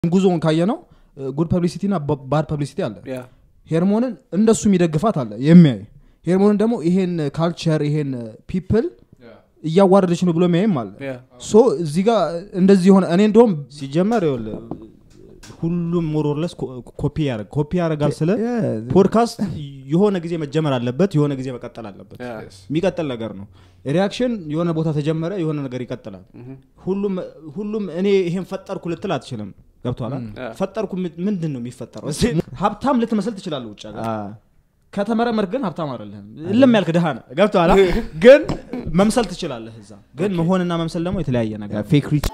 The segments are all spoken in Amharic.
ጉዞውን ካየ ነው ጉድ ፐብሊሲቲ እና ባድ ፐብሊሲቲ አለ ያ ሄርሞንን እንደሱ የሚደግፋት አለ የሚያይ ሄርሞንን ደግሞ ይሄን ካልቸር ይሄን ፒፕል እያዋረደች ነው ብሎ የሚያይም አለ ያ ሶ እዚህ ጋር እንደዚህ የሆነ እኔ እንደውም ሲጀመር ይኸውልህ ሁሉም ሞሮለስ ኮፒ ያደርግ ኮፒ ያደርጋል ስለ ፖድካስት የሆነ ጊዜ መጀመር አለበት የሆነ ጊዜ መቀጠል አለበት ያ የሚቀጥል ነገር ነው ሪያክሽን የሆነ ቦታ ተጀመረ የሆነ ነገር ይቀጥላል ሁሉም ሁሉም እኔ ይሄን ፈጠርኩ ልትል አትችልም ገብቷላ ያ። ፈጠርኩ ምን- ምንድን ነው የሚፈጠረው እስኪ ሀብታም ልትመስል ትችላለህ ውጭ ሀገር ከተመረመር ግን ሀብታም አይደለህም እልም ያልክ ድሃ ነህ ገብቶሃል ግን መምሰል ትችላለህ እዛ ግን መሆንና መምሰል ደግሞ የተለያየ ነገር ነው። ፌክ ሪች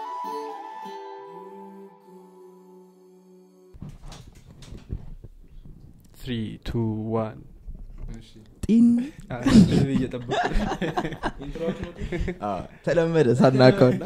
ትሪ ቱ ዋን ጢን እየጠበቁ ተለመደ ሳናቀውና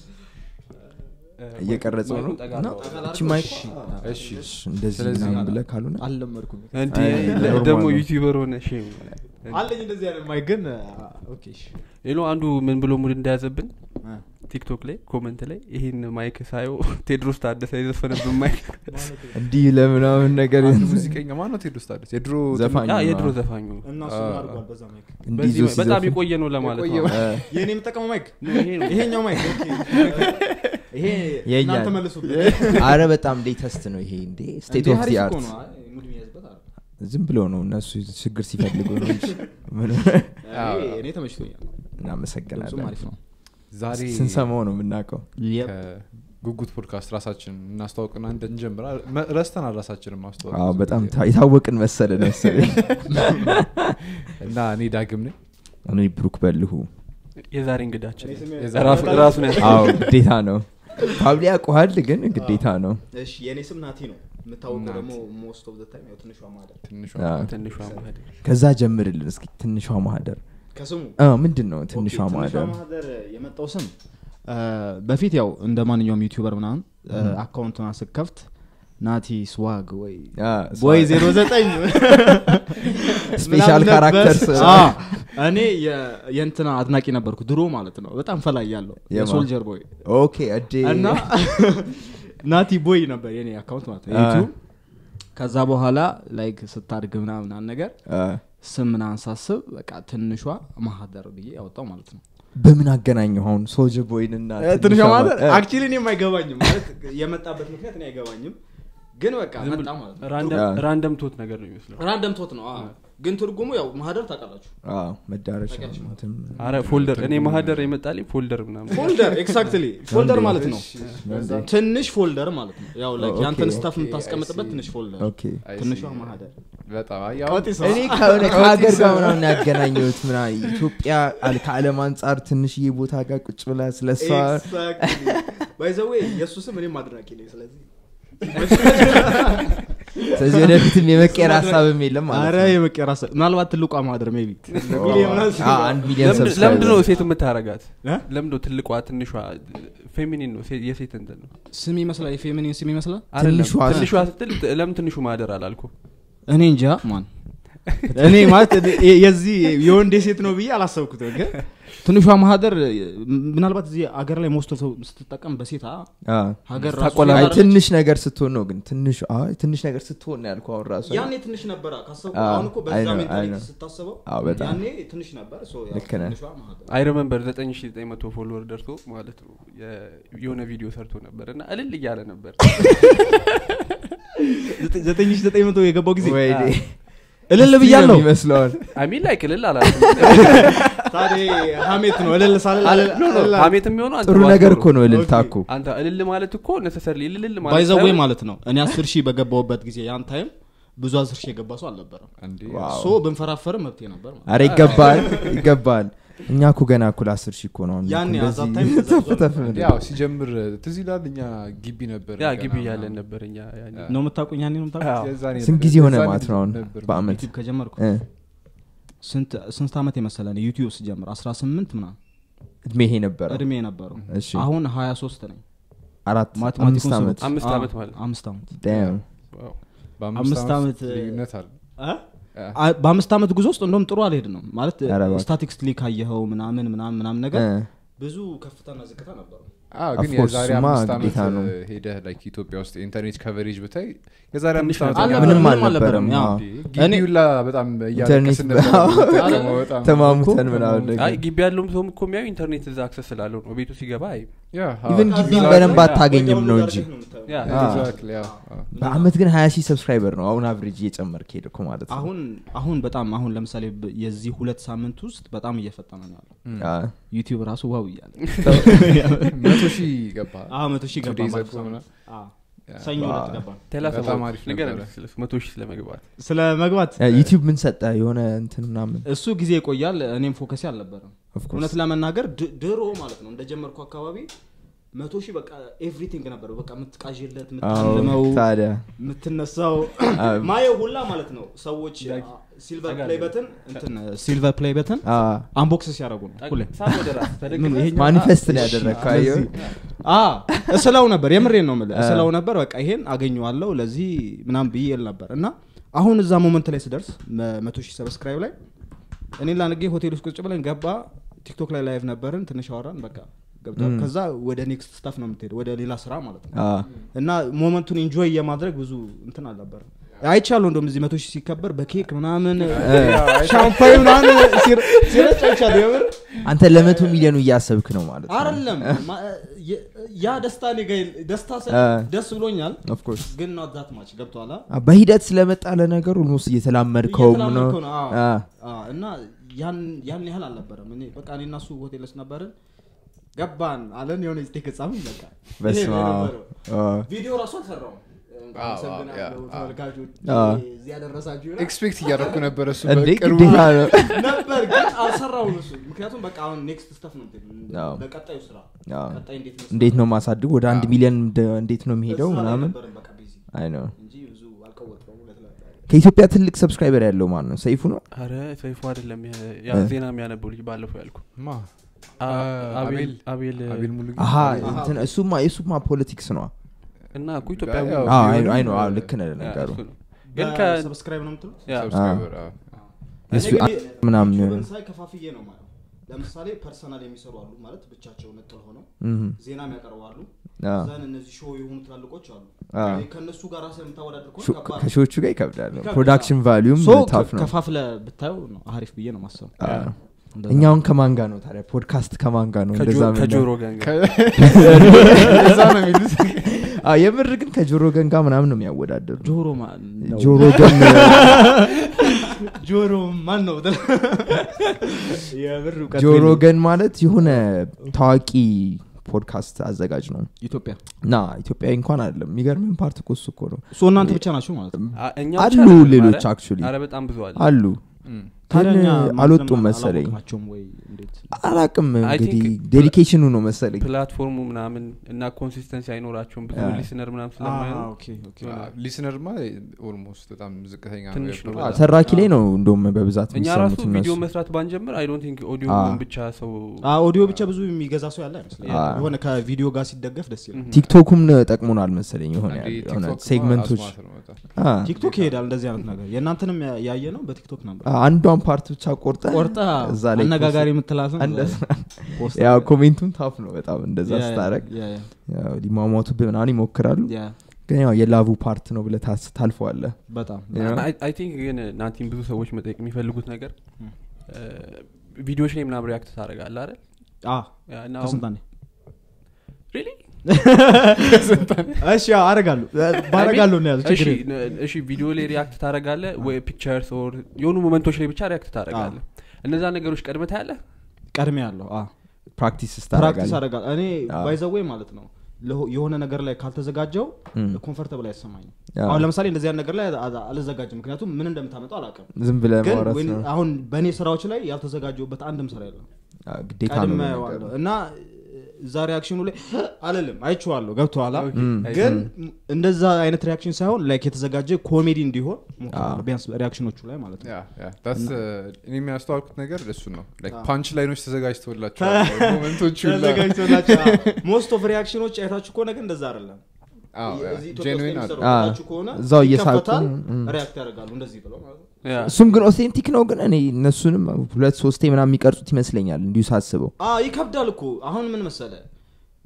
እየቀረጸው ነው እና እቺ ማይክ እሺ እንደዚህ ስለዚህ ምናምን ብለህ ካልሆነ አልለመድኩም እንዲ አይ፣ ኖርማል ደግሞ ነው። ዩቲዩበር ሆነ ሼም አለኝ እንደዚህ አይነት ማይክ ግን ኦኬ እሺ። ሌሎ አንዱ ምን ብሎ ሙድ እንደያዘብን አ። ቲክቶክ ላይ ኮመንት ላይ ይህን ማይክ ሳየው ቴድሮስ ታደሰ የዘፈነብን ማይክ እንዲህ ለምናምን ነገር አንድ ሙዚቀኛ ማነው ቴዎድሮስ ታደሰ የድሮ ዘፋኝ አ፣ ነው። የድሮ ዘፋኙ እና እሱ አ- አድርጓል በዛ ማይክ እንዲህ በዚህ ይዞ በጣም ሲዘፍን የቆየ ነው ለማለት ነው የቆየ- እ፣ ይህን የምጠቀመው ማይክ ይሄ ነው። ይሄኛው ማይክ ይሄ የኛ እናንተ መልሱበት አረ በጣም ሌተስት ነው ይሄ እንዴ ስቴት ኦፍ ዲ አርት ዝም ብሎ ነው እነሱ ችግር ሲፈልጉ ነው እንጂ ምን- እኔ ተመችቶኛል ድምፁም እናመሰግናለን አሪፍ ነው ዛሬ ስንሰማው ነው የምናውቀው ከጉጉት ፖድካስት ራሳችን እናስተዋውቅና እንጀምራ መ- ረስተናል ራሳችንን ማስተዋወቅ አዎ በጣም ታ- የታወቅን መሰለን መሰለኝ እና እኔ ዳግም ነኝ እኔ ብሩክ በልሁ የዛሬ እንግዳችን የዛሬ- ራሱ- ራሱን ያስ አዎ ግዴታ ነው ፓብሊ ያውቀዋል ግን ግዴታ ነው እሺ የእኔ ስም ናቲ ነው የምታወቀው ደግሞ ሞስት ኦፍ ታይም ያው ትንሿ ማደር ትንሿ አዎ። ትንሿ ማህደር ከዛ ጀምርልን እስኪ ትንሿ ማህደር ከስሙ አ፣ ምንድን ነው ትንሿ ኦኬ፣ ማህደር ማህደር የመጣው ስም አ፣ በፊት ያው እንደ ማንኛውም ዩቲዩበር ምናምን አካውንቱን ስከፍት ናቲ ስዋግ ወይ አ፣ ወይ ዜሮ ዘጠኝ ስፔሻል ካራክተር እኔ የ- የእንትና አድናቂ ነበርኩ ድሮ ማለት ነው በጣም ፈላይ ያለው የማ? የሶልጀር ቦይ ኦኬ እዴ እና ናቲ ቦይ ነበር የኔ አካውንት ማለት ነው አ። ዩቲዩብ ከዛ በኋላ ላይክ ስታድግ ምናምን ምናምን ነገር አ፣ ስም ምናምን ሳስብ በቃ ትንሿ ማህደር ብዬ ያወጣው ማለት ነው በምን አገናኘው አሁን ሶልጀር ቦይን እና ትንሿ ማህደር አ፣ አክቹሊ እኔም አይገባኝም ማለት የመጣበት ምክንያት እኔ አይገባኝም ግን በቃ መጣ ማለት ነው ራንደም- ያ። ራንደም ቶት ነገር ነው የሚመስለው ራንደም ቶት ነው አዎ። ግን ትርጉሙ ያው ማህደር ታውቃላችሁ አ፣ መዳረሻ እንትን አረ ፎልደር እኔ ማህደር የመጣልኝ ፎልደር ምናምን ፎልደር ኤግዛክትሊ ፎልደር ማለት ነው ትንሽ ፎልደር ማለት ነው ያው ላይክ ኦኬ። ያንተን ስታፍ የምታስቀምጥበት ትንሽ ፎልደር ኦኬ ትንሿ ማህደር በጣም አይ፣ አሁን እኔ ከሆነ ከሀገር ጋር ምናምን ያገናኘሁት ምና ኢትዮጵያ አል- ከአለም አንጻር ትንሽዬ ቦታ ጋር ቁጭ ብላ ስለሷ ባይዘዌ የእሱ ስም እኔም አድናቂ ነኝ ስለዚህ ስለዚህ ወደፊትም የመቀየር ሀሳብም የለም ማለት አረ ነው የመቀየር ሀሳብ ምናልባት ትልቋ ማህደር ሜቢ አ፣ አንድ ሚሊዮን ለምንድ- ለምንድን ነው ሰብስክራይበር ሴት የምታረጋት እ? ለምንድ ነው ትልቋ ትንሿ ፌሚኒን ነው ሴ- የሴት እንትን ነው ስም ይመስላል የፌሚኒን ስም ይመስላል አይደለም። ትንሿ- ትንሿ ስትል ለምን ትንሹ ማህደር አላልኩ እኔ እንጃ ማን እኔ ማለት የ- የዚህ የወንድ ሴት ነው ብዬ አላሰብኩትም ግን ትንሿ ማህደር ምናልባት እዚህ አገር ላይ ሞስቶ ሰው ስትጠቀም በሴት አ- አ፣ ሀገር ራሱ ታቆላ- አይ ሴት ትንሽ ነገር ስትሆን ነው ግን ትንሽ አይ ትንሽ ነገር ስትሆን ነው ያልኩህ አሁን ራሱ ያኔ ትንሽ ነበረ ካሰብኩ አዎ፣ አሁን እኮ አይ በዛ ነው፣ አይ ሜንታሊቲ ነው። ስታስበው አዎ፣ በጣም። ያኔ ትንሽ ነበር ሶ ያው ልክ ነህ። ትንሿ ማህደር አይ ረመንበር 9900 ፎሎወር ደርሶ ማለት ነው የ- የሆነ ቪዲዮ ሰርቶ ነበር እና እልል እያለ ነበር ዘጠኝ ሺህ ዘጠኝ መቶ የገባው ጊዜ ወይኔ እልል ብያለሁ ይመስለዋል አሚን ላይ እልል አላልኩም ታዲያ ሀሜት ነው እልል ሳልል ኖ ኖ ሀሜት የሚሆነው አንተ ጥሩ ነገር ባትኖር እኮ ነው እልልታ እኮ አንተ እልል ማለት እኮ ነሰሰርሊ እልል ማለት ባይዘዌ ሳይሆን ማለት ነው እኔ አስር ሺህ በገባውበት ጊዜ ያን ታይም ብዙ አስር ሺህ የገባ ሰው አልነበረም እንዴ ዋው። ሶ ብንፈራፈርም መብቴ ነበር ማለት ነው። አረ ይገባል ይገባል እኛ እኮ ገና እኩል አስር ሺህ እኮ ነው አሁን ያኔ እንደዚህ አዛብ ታይም ተፍ ተፍ ምን- ያው ሲጀምር ትዝ ይላል እኛ ግቢ ነበር ያ ገና ግቢ ምናምን። ያለን ነበር እኛ ያኔ። ነው የምታውቁኝ ያኔ ነው የምታውቁኝ አዎ። የዛኔ ስንት ጊዜ ሆነ የዛኔ ማለት ነው አሁን ነበር። በአመት ዩቲዩብ ከጀመርኩ እ፣ ስንት ስንት ዓመት የመሰለን ዩቲዩብ ስጀምር 18 ምናምን እድሜ ይሄ ነበረ እድሜ የነበረው እሺ አሁን 23 ነኝ አራት ማቴማቲኩን አምስት ስሩ። ዓመት አምስት አዎ፣ ዓመት ማለት ነው። አምስት ዓመት ዳም ዋው። በአምስት አምስት ዓመት ዓመት፣ ልዩነት አለ አ- በአምስት ዓመት ጉዞ ውስጥ እንደውም ጥሩ አልሄድ ነው ማለት ኧረ እባክህ። ስታቲክስ ሊ ካየኸው ምናምን ምናምን ምናምን ነገር ብዙ ከፍታና ዝቅታ ነበረው አዎ፣ ግን Of course, የዛሬ እሱማ አምስት ዓመት ግዴታ ነው። እ, ሄደህ ላይክ ኢትዮጵያ ውስጥ ኢንተርኔት ከቨሬጅ ብታይ የዛሬ አምስት ዓመት አለ- በቃ ምንም ምንም አልነበረም አልነበረም፣ ያው። አዎ። እንዴ፣ ግቢውላ በጣም ኢንተርኔት እያለቀስን ነበር የምንጠቀመው በጣም። ተማሙተን ምናምን ነገር አይ ግቢ ያለውም ሰውም እኮ የሚያዩ ኢንተርኔት እዛ አክሰስ ስላለው ነው ቤቱ ሲገባ አይ ያ፣ አዎ። ኢቨን ከዛ ግቢን ላይ በደንብ ያ፣ አታገኝም ወዲያውኑ ነው ዳርክ እንጂ ነው የምታየው። ያ አዎ። Exactly፣ አዎ፣ አዎ። በአመት ግን ሀያ ሺህ ሰብስክራይበር ነው አሁን አቨሬጅ እየጨመርክ ሄድኩ ማለት ነው አሁን አሁን በጣም አሁን ለምሳሌ ብ- የዚህ ሁለት ሳምንት ውስጥ በጣም እየፈጠነ ነው ያለው አዎ። ዩቲዩብ ራሱ ዋው እያለ መቶ ሺህ ገባ አዎ መቶ ሺህ Two ገባ days ማለት ago ነው። ምናምን። አዎ። ያ። ሰኞ ዕለት አዎ። ገባ ቴላስ በጣም አሪፍ ነገር ነበረ። ስለ መቶ ሺህ ስለመግባት ስለ መግባት ያ፣ ዩቲዩብ ምን ሰጠ የሆነ እንትን ምናምን እሱ ጊዜ ይቆያል እኔም ፎከሴ አልነበረም Of course። እውነት ለመናገር ድ- ድሮ ማለት ነው እንደጀመርኩ አካባቢ መቶ ሺህ በቃ ኤቭሪቲንግ ነበር በቃ የምትቃዥለት አዎ፣ የምታልመው ታዲያ የምትነሳው አዎ። ማየው ሁላ ማለት ነው ሰዎች ሲልቨር ፕሌይ በትን እንትን ሲልቨር ፕሌይ በትን አዎ። አንቦክስ ሲያደርጉ ነው ሁሌ ሳብ ወደ ራስ ምን ይሄኛው- ማኒፌስት ነው ያደረግከው አየሁ አ እስለው ነበር የምሬን ነው የምልህ እስለው ነበር በቃ ይሄን አገኘዋለሁ ለዚህ ምናምን ብዬ ል ነበር እና አሁን እዛ ሞመንት ላይ ስደርስ መ- መቶ ሺህ ሰብስክራይብ ላይ እኔ ላንጌ ሆቴል ውስጥ ቁጭ ብለን ገባ ቲክቶክ ላይ ላይቭ ነበርን ትንሽ አወራን በቃ ገብቷል ከዛ ወደ ኔክስት ስታፍ ነው የምትሄደው ወደ ሌላ ስራ ማለት ነው አዎ። እና ሞመንቱን ኢንጆይ የማድረግ ብዙ እንትን አልነበረም አይቻለሁ እንደውም እዚህ መቶ ሺህ ሲከበር በኬክ ምናምን ሻምፓኝ ምናምን ሲር- ሲረጭ አይቻለሁ የምር አንተ ለመቶ ሚሊዮኑ እያሰብክ ነው ማለት ነው አይደለም ማ- የ- ያ ደስታ እኔ ጋ የለ- ደስታ ስል አ። ደስ ብሎኛል Of course። ግን ኖት ዛት ማች ገብቷላ አ፣ በሂደት ስለመጣ ለነገሩ ኦልሞስት እየተላመድከውም ነው እየተላመድከው ነው፣ አዎ። አ፣ አ፣ እና ያን ያን ያህል አልነበረም እኔ በቃ እኔ እና እሱ ሆቴል ውስጥ ነበርን ገባን አለን የሆነ ስቴክ ጻፍን በቃ በስመ ይሄ ነው አብ። የነበረው። አ፣ ቪዲዮ ራሱ አልሰራውም አዎ፣ አመሰግናለሁ አዎ፣ አዎ። ተመልካቾች አዎ። እዚህ ያደረሳችሁ ኤክስፔክት እያደረኩ ነበር እሱ እንዴ በቅርቡ ግዴታ ነው ነበር ግን አልሰራውም እሱ ምክንያቱም በቃ አሁን ኔክስት ስተፍ ነው የምትሄደው። አዎ። በቀጣዩ ስራ አዎ። ቀጣይ እንዴት ነው እንዴት ነው ማሳድግ ወደ አንድ ሚሊዮን እንደ- እንዴት ነው የሚሄደው እዛ ላይ ምናምን ነበርን በቃ ቢዚ አይ ነው እንጂ ብዙ አልቀወጥኩም እውነት ለመናገር። ከኢትዮጵያ ትልቅ ሰብስክራይበር ያለው ማን ነው ሰይፉ ነው አረ ሰይፉ አይደለም የ- ያ እ። ዜና የሚያነበው ልጅ ባለፈው ያልኩ ማ አ- አ- አቤል አቤል- አቤል አቤል ሙሉ አሀ እንትን እሱማ የሱማ ፖለቲክስ ነው እና እኮ ኢትዮጵያዊ ያው- ነው። አዎ፣ አይ ቢሆንም፣ አይ ነው አዎ፣ እ፣ ልክ ነህ ያ፣ ነገሩ እሱ ነው። ግን ከ በሰብስክራይብ ነው የምትሉት ያ፣ ሰብስክራይበር አዎ። እሱ እኔ አ- ግን ምናምን ዩቲዩብን ሳይ ከፋፍዬ ነው ማለት ለምሳሌ ፐርሰናል የሚሰሩ አሉ ማለት ብቻቸው ነጥል ሆነው እም፣ ዜናም ያቀርባሉ አዎ። ዘን እነዚህ ሾው የሆኑ ትላልቆች አሉ አዎ። እኔ ከእነሱ ጋር ራስህ የምታወዳድር ከሆነ ሾ- ከባድ ነው። ከሾዎቹ ጋር ይከብዳል ይከብዳል። ፕሮዳክሽን ቫሊዩም ሶ ታፍ ነው ከፋፍለ ብታየው ነው አሪፍ ብዬ ነው ማሰብ አዎ። እኛውን ከማን ጋር ነው ታዲያ ፖድካስት ከማን ጋር ነው ከጆ- እንደዛ የምናየው? ከጆሮ ገን ጋር እዛ ነው የሚሉት አዎ፣ የምር ግን ከጆሮ ገን ጋር ምናምን ነው የሚያወዳደሩ ጆሮ ማ- ነው። ጆሮ ገን ጆሮ ማን ነው የብር እውቀት ጆሮ የለኝም። ገን ማለት የሆነ ታዋቂ ፖድካስት አዘጋጅ ነው ኢትዮጵያ እና ኢትዮጵያዊ እንኳን አይደለም የሚገርምን ፓርት እኮ እሱ እኮ ነው ሶ እናንተ ብቻ ናችሁ ማለት ነው አ- እኛ ብቻ አሉ አይደለም፣ ሌሎች አረ- አክቹሊ አረ በጣም ብዙ አለ አሉ እም። ታዲያ ግን እኛ አልወጡም ማንም መሰለኝ አላወቅናቸውም ወይ እንዴት አላቅም I እንግዲህ think- ዴዲኬሽኑ ነው መሰለኝ ፕላትፎርሙ ምናምን እና ኮንሲስተንሲ አይኖራቸውም ብዙ ያ። ሊስነር ምናምን ስለማይሆኑ አዎ፣ ኦኬ፣ ኦኬ። ሊስነርማ ኦልሞስት በጣም ዝቅተኛ ነው ትንሽ ነው የፕሮግራም። አዎ፣ ተራኪ ላይ ነው እንደውም በብዛት እኛ ራሱ የሚሰሙት ቪዲዮ እነሱ መስራት ባንጀምር አይ ዶንት ቲንክ ኦዲዮ አዎ። ብቻ ሰው አዎ፣ ኦዲዮ ብቻ ብዙ የሚገዛ ሰው ያለ አይመስለኝም አዎ። የሆነ ከቪዲዮ ጋር ሲደገፍ ደስ ይላል ቲክቶኩም ጠቅሞናል መሰለኝ የሆነ አንዴ ያለ- የሆነ ቲክቶክ ሴግመንቶች አስማት ነው በጣም። አ፣ ቲክቶክ ይሄዳል እንደዚህ አይነት ነገር የእናንተንም ያ- ያየ ነው በቲክቶክ ነበር አ፣ አንዷን ፓርት ብቻ ቆርጠ ቆርጠ እዛ ላይ አነጋጋሪ ፖስት- የምትላትን እንደዛ- ፖስት ያው ኮሜንቱን ታፍ ነው በጣም እንደዛ ያ- ያ- ስታረግ ያ- ያ- ሊሟሟቱ ምናምን ይሞክራሉ ያ፣ ግን ያው የላቡ ፓርት ነው ብለ ታልፈዋለ በጣም አይ ቲንክ ግን ናቲን ብዙ ሰዎች መጠየቅ የሚፈልጉት ነገር ቪዲዮዎች ላይ ምናምን ሪያክት ታደረጋለ አይደል አ፣ ያ፣ እና አሁን- ከስንት አንዴ Really? እሺ ያው አረጋለሁ ባረጋለሁ ነው ያዘ እሺ ችግር የለም። ነ- እሺ ቪዲዮ ላይ ሪያክት ታደረጋለ ወይ ፒክቸርስ ኦር የሆኑ ሞመንቶች ላይ ብቻ ሪያክት ታደረጋለ እነዛ ነገሮች ቀድመ ታያለ ቀድሜ ያለው አ፣ ፕራክቲስ ፕራክቲስ ስታረጋለ አረጋለሁ እኔ አዎ። ባይዘወይ ማለት ነው ለሆ- የሆነ ነገር ላይ ካልተዘጋጀው እም። ኮንፈርተብል አይሰማኝም አዎ። አሁን ለምሳሌ እንደዚህ አይነት ነገር ላይ አ- አልዘጋጅም ምክንያቱም ምን እንደምታመጣው አላውቅም ዝም ብለ ግን ማውራት when- ነው አሁን በእኔ ስራዎች ላይ ያልተዘጋጀውበት አንድም ስራ የለም አ፣ ግዴታ ነው ቀድሜ ለነገሩ። አየዋለሁ እና እዛ ሪያክሽኑ ላይ አልልም አይቼዋለሁ ገብቶሃል ኦኬ፣ እም። አይ- ግን እንደዛ አይነት ሪያክሽን ሳይሆን ላይክ የተዘጋጀ ኮሜዲ እንዲሆን ሞክራለሁ፣ ቢያንስ ሪያክሽኖቹ ላይ ማለት ነው ያ ያ that's, uh, እኔ የሚያስተዋልኩት ነገር እሱ ነው አዎ። ፓንች ላይኖች ተዘጋጅተውላቸዋል ሞመንቶቹ ሁላ። ተዘጋጅቶላቸው ሞስት ኦፍ ሪያክሽኖች አይታችሁ ከሆነ ግን እንደዛ አይደለም አዎ፣ ያ፣ እዚህ ኢትዮጵያ ውስጥ genuine የሚሰሩ አለ። አዎ። አይታችሁ ከሆነ እዛው እየሳቁ፣ ይከፈታል፣ እም። ሪያክት ያደርጋሉ እንደዚህ ብለው ማለት ነው ያ። እሱም ግን ኦቴንቲክ ነው ግን እኔ እነሱንም ሁለት ሶስቴ ምናምን የሚቀርጹት ይመስለኛል እንዲሁ ሳስበው አዎ ይከብዳል እኮ አሁን ምን መሰለ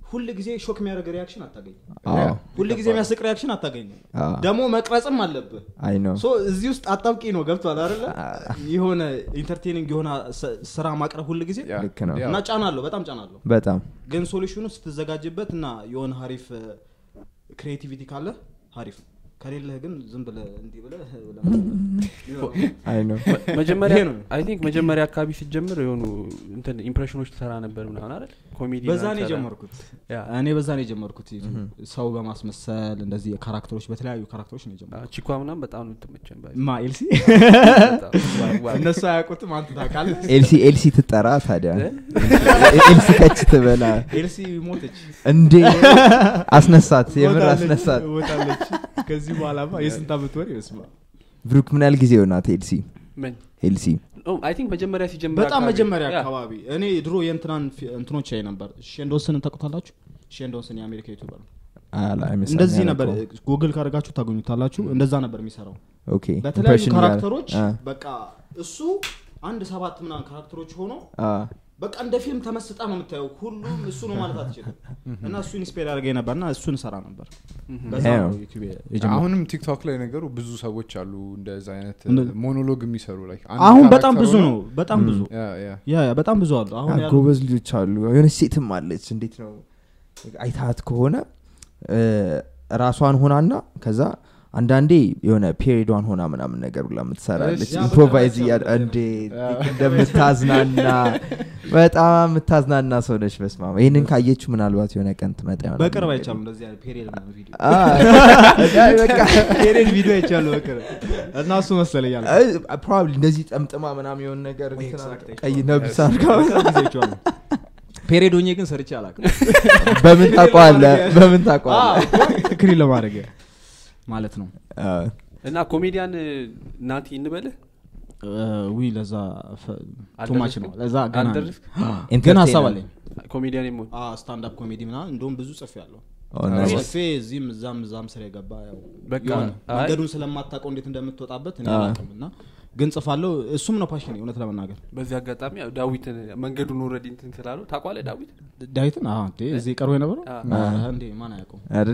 ሁል ጊዜ ሾክ የሚያደርግ ሪያክሽን አታገኝ አዎ ሁል ጊዜ የሚያስቅ ሪያክሽን አታገኝ አዎ። ደግሞ መቅረጽም አለብህ አይ ነው ሶ እዚህ ውስጥ አጣብቂ ነው ገብቷል አይደለ የሆነ ኢንተርቴኒንግ የሆነ ስ- ስራ ማቅረብ ሁል ጊዜ ያ፣ ልክ ነው። ያ። እና ጫና አለው በጣም ጫና አለው በጣም ግን ሶሉሽኑ ስትዘጋጅበት እና የሆነ ሀሪፍ ክሬቲቪቲ ካለ ሀሪፍ ከሌለህ ግን ዝም ብለህ እንዲህ ብለህ ብለህ- አይ ነው መጀመሪያ ይሄ ነው። አይ ቲንክ መጀመሪያ አካባቢ ስትጀምር የሆኑ እንትን ኢምፕሬሽኖች ትሰራ ነበር ምናምን አይደል ኮሜዲ በዛ ነው ምናምን ትሰራ- የጀመርኩት ያ። እኔ በዛ ነው የጀመርኩት ሰው በማስመሰል እንደዚህ ካራክተሮች በተለያዩ ካራክተሮች ነው የጀመርኩት አ፣ ቺኳ ምናምን በጣም ነው የምትመቸን ባይ ማ ኤልሲ በጣም ዋው፣ ዋው። እነሱ አያውቁትም አንተ ታውቃለህ ኤልሲ ኤልሲ ትጠራ ታዲያ ኤልሲ ከች ትበላ ኤልሲ ሞተች እንዴ አስነሳት የምር አስነሳት ሞታለች ከዚህ በኋላማ የስንት ዓመት ወር ይመስማ ብሩክ ምን ያህል ጊዜ ሆናት ኤልሲ ምን ኤልሲ አይ ቲንክ መጀመሪያ ሲጀምር በጣም አካባቢ- መጀመሪያ ያ። አካባቢ እኔ ድሮ የእንትናን ፊ- እንትኖች ያይ ነበር ሼንዶስን ታውቁታላችሁ ሼንዶስን የአሜሪካ ዩቱበር ነው አላ አይመስለኝም እንደዚህ ነበር ያውቀው። ጉግል ካደርጋችሁ ታገኙታላችሁ እንደዛ ነበር የሚሰራው ኦኬ በተለያዩ ኢምፕሬሽን ካራክተሮች እያለ- በቃ እሱ አንድ ሰባት ምናምን ካራክተሮች ሆኖ አ፣ በቃ እንደ ፊልም ተመስጣ ነው የምታየው ሁሉም እሱ ነው ማለት አትችልም እና እሱ ኢንስፔር ያደርገኝ ነበር እና እሱን ሰራ ነበር በዛ Yeah. ነው ዩቲዩብ የጀመረው አሁንም ቲክቶክ ላይ ነገሩ ብዙ ሰዎች አሉ እንደዛ አይነት እንደ- ሞኖሎግ የሚሰሩ ላይ አሁን በጣም ብዙ ነው በጣም ብዙ ያ ያ ያ ያ በጣም ብዙ አሉ አሁን አ፣ ያሉ ጎበዝ ልጆች አሉ የሆነች ሴትም አለች እንዴት ነው አይታት ከሆነ እ፣ ራሷን ሆናና ከዛ አንዳንዴ የሆነ ፔሪዷን ሆና ምናምን ነገር ብላ የምትሰራለች እሺ። ያ ኢምፕሮቫይዝ በቃ እያ- እንዴ እንደምታዝናና በጣም የምታዝናና ሰው ነች በስማ ይህንን ካየችው ምናልባት የሆነ ቀን ትመጣ ይሆናል በቅርብ አይቻሉ እንደዚህ አይነት ፔሪየድ ምናምን ቪዲዮ አ፣ በቃ ፔሪየድ ቪዲዮ አይቻሉ በቅርብ እና እሱ መሰለኝ ያለ ፕሮባብሊ እንደዚህ ጠምጥማ ምናምን የሆነ ነገር ወይ እንትን exact ቀይ ነብስ አድርጋ ፔሪየድ ሆኜ ግን ሰርቼ አላውቅም በምን ታቋለ በምን ታቋለ ክሪ ለማድረግ ማለት ነው እና ኮሜዲያን ናቲ እንበልህ ዊ ለዛ ቱማች ነው ለዛ ገና ነኝ። አልደረስክ? ግን ሀሳብ አለኝ ኮሜዲያን የመሆን ስታንዳፕ ኮሜዲ ምናምን እንደውም ብዙ ጽፍ ያለው ኦ፣ nice። ጽፌ እዚህም እዛም እዛም ስራ የገባ ያው በቃ የሆነ አይ። መንገዱን ስለማታውቀው እንዴት እንደምትወጣበት እኔ አ። አላውቅም እና ግን ጽፋለሁ እሱም ነው ፓሽን እውነት ለመናገር በዚህ አጋጣሚ ያው ዳዊትን መንገዱን ኦልሬዲ እንትን ስላሉ ታቋለ ዳዊት ዳዊትን አዎ እንዴ እዚህ ቀርቦ የነበረው አ። አ፣ እንዴ ማን አያውቀውም አይደለ?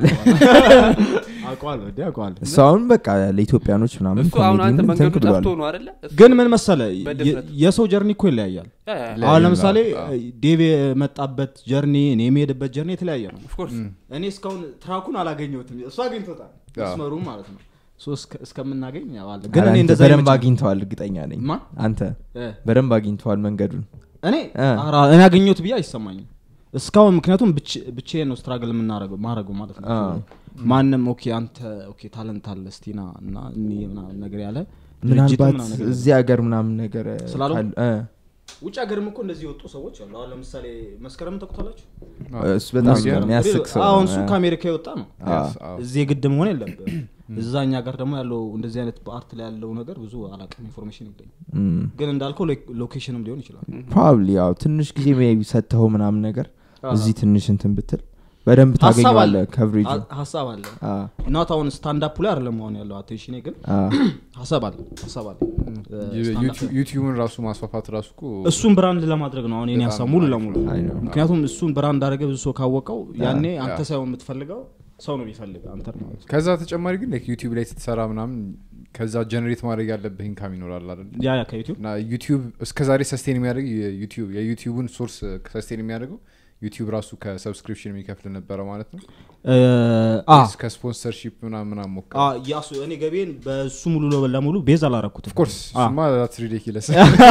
አውቀዋለሁ እንዴ አውቀዋለሁ እሱ አሁን በቃ ለኢትዮጵያኖች ምናምን እሱ አሁን አንተ ኮሜዲውን መንገዱ እንትን ብሏል። ጠፍቶ ነው አይደለ እሱ- ግን ምን መሰለ በድፍረት። የ- የሰው ጀርኒ እኮ ይለያያል ያ፣ ያ፣ ያ። ላይ- አሁን ይላል። ለምሳሌ አዎ። ዴቭ የመጣበት ጀርኒ እኔ የሚሄድበት ጀርኒ የተለያየ ነው Of course። እኔ እስካሁን ትራኩን አላገኘሁትም እሱ አግኝቶታል አዎ። መስመሩ ማለት ነው ሶ እስከ- እስከምናገኝ ያው አለ ግን ኧረ እኔ አንተ እንደዛ በደንብ አይመቸኝም። አግኝተዋል እርግጠኛ ነኝ ማን? አንተ እ፣ በደንብ አግኝተዋል መንገዱን እኔ እ። ኧረ እኔ አገኘሁት ብዬ አይሰማኝም እስካሁን ምክንያቱም ብቻ- ብቻዬን ነው ስትራግል የምናረገው ማድረገው ማለት ነው አ። ማንም ኦኬ አንተ ኦኬ ታለንት አለ ስቲና እና እኒ ምናምን ነገር ያለ ድርጅትም ምናልባት ምናምን ነገር እዚህ ሀገር ምናምን ነገር ስላልሆነ? ካል- እ፣ ውጭ ሀገርም እኮ እንደዚህ የወጡ ሰዎች አሉ አሁን ለምሳሌ መስከረም ተቁታላችሁ እሱ በጣም ኮሜዲያን ነው። የሚያስቅ ሰው ነው። አሁን እሱ እ። ከአሜሪካ የወጣ ነው አ። አዎ። እዚህ የግድ መሆን የለብህ እዛ እኛ ጋር ደግሞ ያለው እንደዚህ አይነት በአርት ላይ ያለው ነገር ብዙ አላቅም ኢንፎርሜሽን ይገኝ እም። ግን እንዳልከው ሎ- ሎኬሽንም ሊሆን ይችላል ፕሮባብሊ ያው ትንሽ ጊዜ ሜይ ቢ ሰጥተኸው ምናምን ነገር አዎ። እዚህ ትንሽ እንትን ብትል በደንብ ሀሳብ ታገኘዋለ አለ ከብሬጁ ሀ- ሀሳብ አለ እናት አሁን ስታንዳፕ ላይ አይደለም መሆን ያለው አቴንሽኔ ግን ሀሳብ አለ ሀሳብ አለ እ፣ ስታንዳፕ ላይ። ዩቲዩብን ራሱ ማስፋፋት ራሱ እኮ እሱን ብራንድ ለማድረግ ነው አሁን የኔ በጣም ሀሳብ ሙሉ አሪፍ ለሙሉ አይ ነው። ምክንያቱም እሱን ብራንድ አደረገ ብዙ ሰው ካወቀው ያኔ አንተ ያ። ሳይሆን የምትፈልገው ሰው ነው የሚፈልግ አንተ ማለት ነው ከዛ ተጨማሪ ግን ዩቲዩብ ላይ ስትሰራ ምናምን ከዛ ጀነሬት ማድረግ ያለብህ ኢንካም ይኖራል አይደል ያ ያ ከዩቲዩብ እና ዩቲዩብ እስከዛሬ ሰስቴን የሚያደርግ የዩቲዩብ የዩቲዩብን ሶርስ ሰስቴን የሚያደርገው ዩቲዩብ ራሱ ከሰብስክሪፕሽን የሚከፍል ነበረ ማለት ነው እ፣ አ ወይስ ከስፖንሰርሺፕ ምናምን ምናምን ሞከረ አ፣ ያሱ እኔ ገቤን በሱ ሙሉ ለ- ለሙሉ ቤዝ አላረኩትም ኦፍኮርስ አ። እሱማ ዛትስ ሪዲኪለስ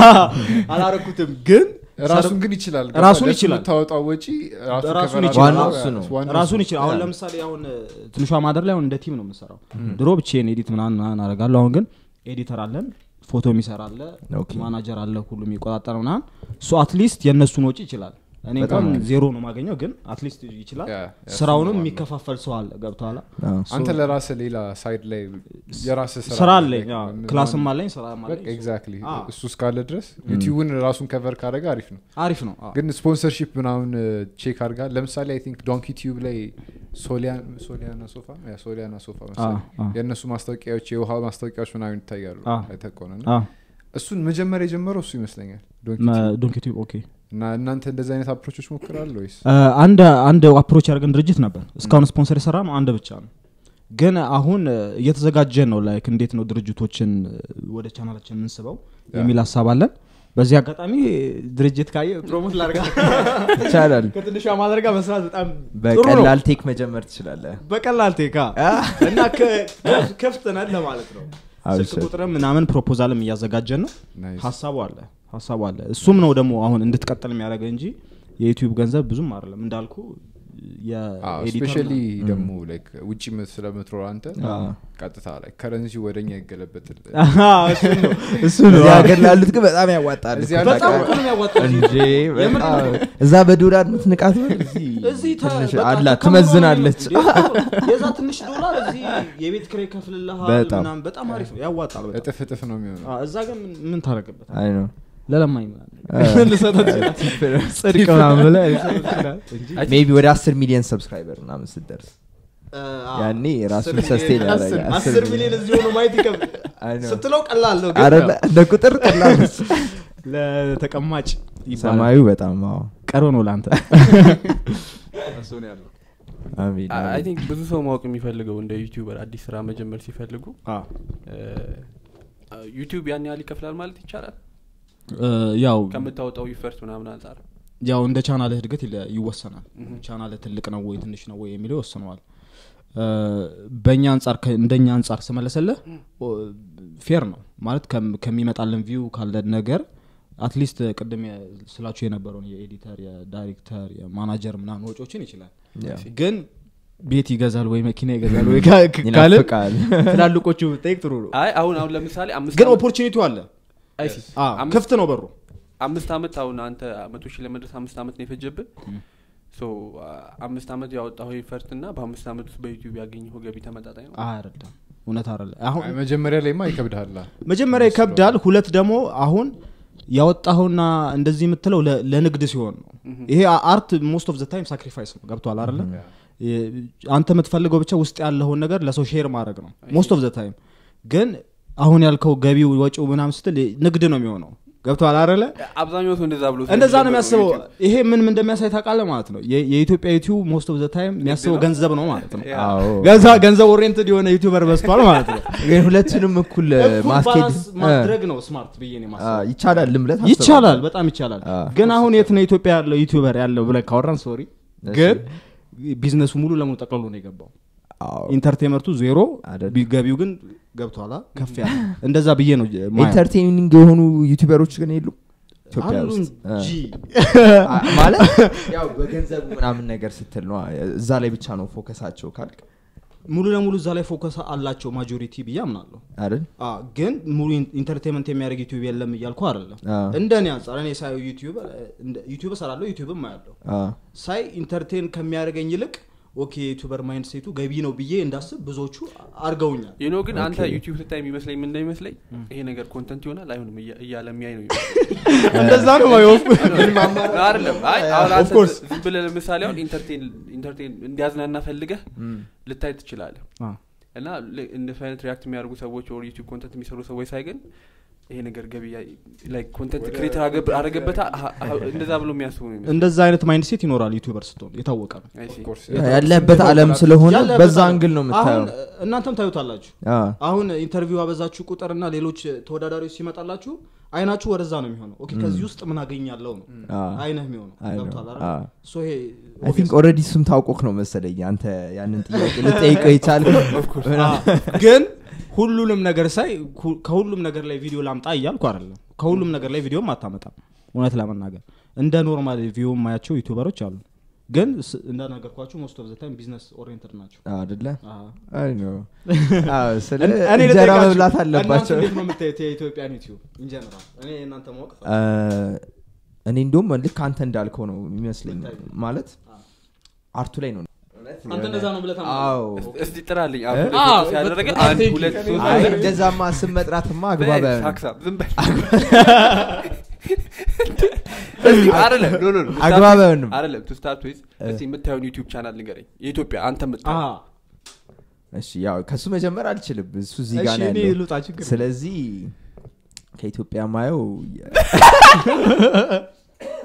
አላረኩትም ግን ራሱን ግን ይችላል ራሱን ለሱ ይችላል። የምታወጣው ወጪ ራሱ ራሱን cover ይችላል። አድርጎ ዋናው እሱ ነው። ዋናው ራሱን እሱ ይችላል አሁን ለምሳሌ አሁን እ፣ ትንሿ ማደር ላይ አሁን እንደ ቲም ነው የምሰራው ድሮ ብቻዬን ኤዲት ምናምን ምናምን አደርጋለሁ አሁን ግን ኤዲተር አለን ፎቶ የሚሰራ አለ ኦኬ። ማናጀር አለ ሁሉ የሚቆጣጠር ምናምን እሱ አትሊስት የእነሱን ወጪ ይችላል እኔ እንኳን ዜሮ ነው ማገኘው ግን አትሊስት ይችላል ያ፣ ያ ስራውንም እሱ ነው የሚከፋፈል ሰው አለ ገብተኋላ አንተ ለራስህ ሌላ ሳይድ ላይ የራስህ ስራ አለኝ አዎ። ክላስም አለኝ ስራም አለኝ ኤግዛክትሊ አዎ። እሱ እስካለ ድረስ ዩቲዩብን ራሱን ከቨር ካደረገ አሪፍ ነው አሪፍ ነው አዎ። ግን ስፖንሰርሺፕ ምናምን ቼክ አድርጋ ለምሳሌ አይ ቲንክ ዶንኪ ቲዩብ ላይ ሶሊያን- ሶሊያና ሶፋ ያ ሶሊያና ሶፋ መሰለኝ አዎ። የእነሱ ማስታወቂያዎች የውሃ ማስታወቂያዎች ምናምን ይታያሉ አዎ። አይተህ ከሆነ እና አዎ። እሱን መጀመሪያ የጀመረው እሱ ይመስለኛል ዶንኪ መ- ቲዩብ። ዶንኪ ቲዩብ ኦኬ እና እናንተ እንደዚህ አይነት አፕሮቾች ሞክራለ ወይስ አ፣ አንድ አንድ አፕሮች ያደርገን ድርጅት ነበር እስካሁን ስፖንሰር የሰራ ነው አንድ ብቻ ነው ግን አሁን አ፣ እየተዘጋጀን ነው ላይክ እንዴት ነው ድርጅቶችን አ፣ ወደ ቻናላችን የምንስበው የሚል ሀሳብ አለን በዚህ አጋጣሚ ድርጅት ካየ ፕሮሞት ላርጋ ይቻላል ከትንሿ ማድረጋ መስራት በጣም ጥሩ ነው በቀላል ቴክ መጀመር ትችላለህ በቀላል ቴካ እና ከ- ከፍ- ክፍት ነን ለማለት ነው ስልክ አብሽር። ቁጥርም ምናምን ፕሮፖዛልም እያዘጋጀን ነው ናይስ። ሀሳቡ አለ ሀሳቡ አለ እሱም ነው ደግሞ አሁን እንድትቀጥል የሚያደርገ እንጂ የዩቲዩብ ገንዘብ ብዙም አይደለም እንዳልኩ የኤዲተር ስፔሻሊ ነው። ደግሞ ላይክ ውጭ ምት- ስለምትኖር አንተ ቀጥታ ላይ ከረንሲ ወደኛ ይገለበትል አሃ፣ እሱ ነው እሱ ነው እዚህ ሀገር ላሉት ግን በጣም ያዋጣል እዚህ እኮ በጣም ታውቃለህ። እኮ ነው የሚያዋጣው እዚህ። እንጂ በጣም እዛ በዶላር ምትንቃት ብል እዚህ እዚህ ተ- ትንሽ በቃ አላት ከምሮ ነው ትመዝናለች የሚሆነው። የዛ ትንሽ ዶላር እዚህ የቤት ኪራይ ይከፍልልሃል በጣም። ምናምን በጣም አሪፍ ነው ያዋጣል በጣም እጥፍ እጥፍ ነው የሚሆነው አዎ፣ እዛ ግን ምን- ምን ታደርግበት አይ ነው ለለማኝ ምናምን ልሰጠው ትችላለህ። ጽድቅ ምናምን ብለህ ልሰጠው ትችላለህ እንጂ ሜቢ ወደ አስር ሚሊዮን ሰብስክራይበር ምናምን ስትደርስ ያኔ ራሱን ሰስቴን ያደርጋል አስር ሚሊዮን እዚህ ሆኖ ማየት ይከብድ አይ ነው። ስትለው ቀላል ነው አረ ግን እንደ ቁጥር ቀላል ነች። ለተቀማጭ ይባላል ሰማዩ በጣም አዎ ቀሮ ነው ለአንተ አሜን አይ አሜን። ቲንክ ብዙ ሰው ማወቅ የሚፈልገው እንደ ዩቲዩበር አዲስ ስራ መጀመር ሲፈልጉ ዩቲዩብ ያን ያህል ይከፍላል ማለት ይቻላል ያው ከምታወጣው ይፈርት ምናምን አንጻር ያው እንደ ቻናልህ እድገት ይለ- ይወሰናል ቻናልህ ትልቅ ነው ወይ ትንሽ ነው ወይ የሚለው ይወስነዋል እ፣ በእኛ አንጻር ከ- እንደኛ አንጻር ስመለሰልህ ኦ፣ ፌር ነው ማለት ከም- ከሚመጣልን ቪው ካለን ነገር አትሊስት ቅድም የ- ስላችሁ የነበረውን የኤዲተር የዳይሬክተር የማናጀር ምናምን ወጪዎችን ይችላል ያው ግን ቤት ይገዛል ወይ መኪና ይገዛል ወይ ካ- ክ- ካልን ይናፍቃል ትላልቆቹ ብጠይቅ ጥሩ ነው አይ አሁን አሁን ለምሳሌ አምስት ግን ዓመት- ኦፖርቹኒቲው አለ አይ ሲ አ፣ አምስት- ክፍት ነው በሩ አምስት አመት አሁን አንተ መቶ ሺህ ለመድረስ አምስት አመት ነው የፈጀብን ሶ አምስት አመት ያወጣው ኢፈርት እና በአምስት አመት ውስጥ በዩቲዩብ ያገኘው ገቢ ተመጣጣኝ ነው አይደለም እውነት አይደለ አሁን አይ፣ መጀመሪያ ላይማ ይከብድሃል መጀመሪያ ይከብዳል ሁለት ደግሞ አሁን ያወጣኸውና እንደዚህ የምትለው ለ- ለንግድ ሲሆን ነው ይሄ አርት ሞስት ኦፍ ዘ ታይም ሳክሪፋይስ ነው ገብቷል አይደለ የ- አንተ የምትፈልገው ብቻ ውስጥ ያለውን ነገር ለሰው ሼር ማድረግ ነው ሞስት ኦፍ ዘ ታይም ግን አሁን ያልከው ገቢው ወጪው ምናምን ስትል ንግድ ነው የሚሆነው ገብቷል አይደለ አብዛኛው ሰው እንደዛ ብሎ እንደዛ ነው ስለሚጀምር የሚያስበው ዩቲዩብ። ይሄ ምን ምን እንደሚያሳይ ታውቃለህ ማለት ነው የ- የኢትዮጵያ ዩቲዩብ ሞስት ኦፍ ዘ ታይም የሚያስበው ገንዘብ ነው ማለት ነው አዎ ገዛ ገንዘብ ኦሪየንትድ የሆነ ዩቲዩበር በስቷል ማለት ነው ግን ሁለቱንም እኩል እኩል ማስኬድ ባላንስ ማድረግ ነው ስማርት ብዬ ነው አ፣ የማስበው ይቻላል ልምለት ይቻላል በጣም ይቻላል አ። ግን አሁን የት ነው ኢትዮጵያ ያለው ዩቲዩበር ያለው ብለን ካወራን ሶሪ ግን ቢዝነሱ ሙሉ ለሙሉ ጠቅልሎ ነው የገባው ኢንተርቴንመንቱ ዜሮ አይደል? ቢ- ገቢው ግን ገብቷላ ከፍ ያለ እንደዛ ብዬ ነው ማየው። ኢንተርቴኒንግ የሆኑ ዩቲዩበሮች ግን የሉ ኢትዮጵያ አሉ ውስጥ እንጂ አ፣ ማለት ያው በገንዘቡ ምናምን ነገር ስትል ነው እዛ ላይ ብቻ ነው ፎከሳቸው ካልክ ሙሉ ለሙሉ እዛ ላይ ፎከስ አላቸው ማጆሪቲ ብዬ አምናለሁ አይደል አ፣ ግን ሙሉ ኢን- ኢንተርቴንመንት የሚያደርግ ዩቲዩብ የለም እያልኩ አይደለም አ፣ እንደ እኔ አንጻር እኔ ሳየው ዩቲዩብ እንደ- ዩቲዩብ እሰራለሁ ዩቲዩብም አያለሁ አ፣ ሳይ ኢንተርቴን ከሚያደርገኝ ይልቅ ኦኬ ዩቱበር ማይንድ ሴቱ ገቢ ነው ብዬ እንዳስብ ብዙዎቹ አድርገውኛል ዩኖ ግን አንተ ኦኬ። ዩቲዩብ ስታይ የሚመስለኝ ምን እንደሚመስለኝ ይሄ ነገር ኮንተንት ይሆናል አይሆንም እያ- እያለ የሚያይ ነው የሚመስለኝ። እንደዛ ነው ማየው አይደለም አይ አሁን Of አንተ course. ዝም ብለህ ለምሳሌ አሁን ኢንተርቴን ኢንተርቴን እንዲያዝናና ፈልገህ ልታይ ትችላለህ አ። እና ል- እንደሱ አይነት ሪያክት የሚያደርጉ ሰዎች ወር ዩቲዩብ ኮንተንት የሚሰሩ ሰዎች ሳይ ግን ይሄ ነገር ገቢ ላይክ ኮንተንት ክሬተር አረገበት እንደዛ ብሎ የሚያስቡ ነው የሚመስለኝ። እንደዛ አይነት ማይንድ ሴት ይኖራል ዩቱበር ስትሆን የታወቀ ነው I see. ያለህበት አለም ስለሆነ ያለበት በዛ አለ። አንግል ነው የምታየው አሁን እናንተም ታዩታላችሁ አ፣ አሁን ኢንተርቪው አበዛችሁ ቁጥርና ሌሎች ተወዳዳሪዎች ሲመጣላችሁ አይናችሁ ወደዛ ነው የሚሆነው ኦኬ ከዚህ ውስጥ ምን አገኛለሁ ነው አ፣ አይነህ የሚሆነው አይ ነው። ገብቷል አ። አይደል? ሶ ይሄ አይ ቲንክ ኦልሬዲ እሱም ታውቆክ ነው መሰለኝ አንተ ያንን ጥያቄ ልጠይቀው የቻል አ፣ ግን ሁሉንም ነገር ሳይ ሁ- ከሁሉም ነገር ላይ ቪዲዮ ላምጣ እያልኩ አይደለም ከሁሉም ነገር ላይ ቪዲዮም አታመጣም እውነት ለመናገር እንደ ኖርማል ቪዲዮ የማያቸው ዩቱበሮች አሉ ግን ስ- እንደነገርኳችሁ ሞስት ኦፍ ዘ ታይም ቢዝነስ ኦሪየንትድ ናቸው አደለ አ። አይ ነው አዎ፣ ስለ እኔ እንጀራ ልጠይቃችሁ፣ መብላት እናንተ አለባቸው እንዴት ነው የምታዩት የኢትዮጵያን ዩቲዩብ ኢንጀነራል እኔ እናንተ ማወቅ አ፣ እኔ እንዲሁም ልክ አንተ እንዳልከው ነው የሚመስለኝ ማለት አርቱ ላይ ነው አንተ እንደዛ ነው ብለህ ታምናለህ? አዎ እስቲ ጥራልኝ አዎ፣ ያደረገ በጣም አንድ thank you። ሁለት ሶስት አይ አራት እንደዛማ ስም መጥራትማ አግባብ በል፣ አይሆንም። ሳክሳም፣ ዝም በል። እስቲ አይደለም፣ ኖ፣ ኖ፣ ኖ፣ to start አግባብ with- አይሆንም። አይደለም፣ to start with፣ እስቲ የምታየውን ዩቲዩብ ቻናል ንገረኝ የኢትዮጵያ አንተ አ፣ የምታየው እሺ ያው ከሱ መጀመር አልችልም እሱ እዚህ ጋር እሺ ነው እኔ ያለው ልውጣ ችግር የለም። ስለዚህ ከኢትዮጵያ ማየው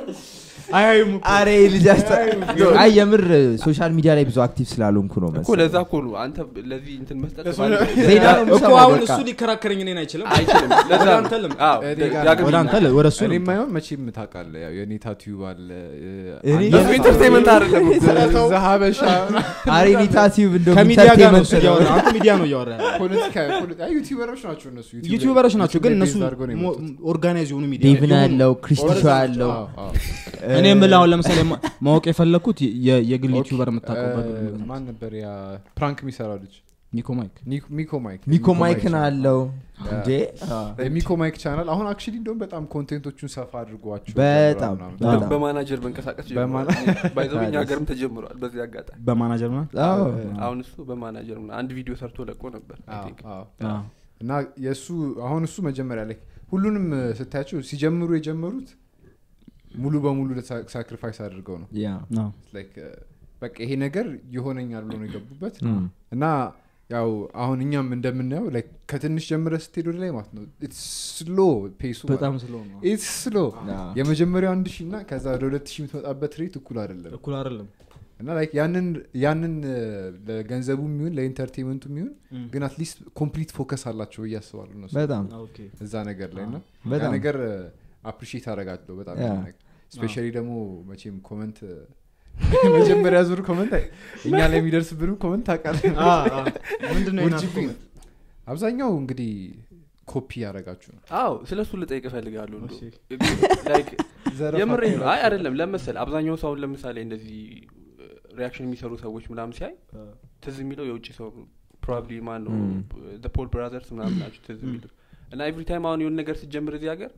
አያዩም እኮ። አረ ይሄ ልጅ አስጠ- አይ የምር ሶሻል ሚዲያ ላይ ብዙ አክቲቭ ስላልሆንኩ ነው እኮ መሰለኝ። ለዛ እኮ ነው አንተ ለዚህ እንትን መስጠት ዜና ነው እኮ የምሰማው አሁን በቃ። እሱ ሊከራከረኝ እኔን አይችልም አይችልም ለዛ ወደ ነው። አንተ ልም- አዎ፣ እኔ ጋር ዳግም ወደ አንተ ል- ወደ እሱ እኔ ልምጣ። የማይሆን መቼም ታውቃለህ ያው የኔታ ቲዩብ አለ እኔ እሱ ኢንተርቴንመንት አይደለም እኮ። ሀበሻ አረ ኔታቲቭ እንደውም ከሚዲያ ጋር ነው ኢንተርቴንመንት እሱ እያወራ አንተ ሚዲያ ነው እያወራ ያለው። ፖለቲካ ፖለቲ- አይ ዩቲዩበሮች ናቸው እነሱ ዩቲዩብ ላይ- ዩቲዩበሮች ናቸው ግን ዩቲዩብ ላይ እነሱ ቤዝ አድርገው ነው ሞ- የመጡት። ኦርጋናይዝ የሆኑ ሚዲያ ዴቭን የሆኑ- ያለው ክሪስቲሾ ያለው አዎ፣ አዎ። እኔ የምልህ አሁን ለምሳሌ ማ- ማወቅ የፈለግኩት የ- የግል ኦኬ። ዩቲዩበር የምታውቀው እ፣ ማን ነበር ያ ፕራንክ የሚሰራው ልጅ ኒኮ ማይክ ኒኮ- ሚኮ ማይክ ሚኮ ማይክን ቻናል። አለው ያ። እንዴ የሚኮ ማይክ ቻናል አሁን አክቹሊ እንደውም በጣም ኮንቴንቶቹን ሰፋ አድርጓቸው በጣም ምናምን። በጣም በማናጀር መንቀሳቀስ በማና- ባይዘው እኛ ሀገርም ተጀምሯል በዚህ አጋጣሚ በማናጀር ና አዎ። አሁን እሱ በማናጀር ምናምን አንድ ቪዲዮ ሰርቶ ለቆ ነበር I አዎ፣ think። አዎ። እና የእሱ አሁን እሱ መጀመሪያ ላይ ሁሉንም እ፣ ስታያቸው ሲጀምሩ የጀመሩት ሙሉ በሙሉ ሳክሪፋይስ አድርገው ነው ያ Like, እ፣ በቃ ይሄ ነገር ይሆነኛል ብሎ ነው የገቡበት እም። እና ያው አሁን እኛም እንደምናየው like ከትንሽ ጀምረ ስትሄድ ወደ ላይ ማለት ነው ስሎ ፔሱ በጣም ስለሆነ ኢትስ ስሎ አዎ። የመጀመሪያው አንድ ሺህ እና ከዛ ወደ ሁለት ሺህ የምትመጣበት ሬት እኩል አይደለም እኩል አይደለም እና like ያንን ያንን እ፣ ለገንዘቡ የሚሆን ለኢንተርቴንመንቱ የሚሆን እም። ግን አትሊስት ኮምፕሊት ፎከስ አላቸው ብዬ አስባለሁ እነሱ በጣም ኦኬ እዛ ነገር ላይ እና ያ በጣም ነገር አፕሪሺየት አደርጋለሁ በጣም ያ። ስፔሻሊ ደግሞ መቼም ኮመንት መጀመሪያ ዙር ኮመንት እኛ ላይ የሚደርስብንም ኮመንት ታውቃለህ ምንድን ነው የናት ውርጅብኝ። ኮመንት? አብዛኛው እንግዲህ ኮፒ ያደረጋችሁ ነው አዎ ስለ እሱ ልጠይቅ እፈልጋለሁ እንደው። እሺ። Like ዘረፋ የምሬ ነው አካሄዳችሁ። አይ አይደለም ለመሰል አብዛኛው ሰው አሁን ለምሳሌ እንደዚህ ሪያክሽን የሚሰሩ ሰዎች ምናምን ሲያይ ትዝ የሚለው የውጭ ሰው ፕሮባብሊ ማን ነው Mm. ፖል ብራዘርስ ምናምን ናቸው ትዝ የሚሉት እና ኤቭሪ ታይም አሁን የሆነ ነገር ስትጀምር እዚህ ሀገር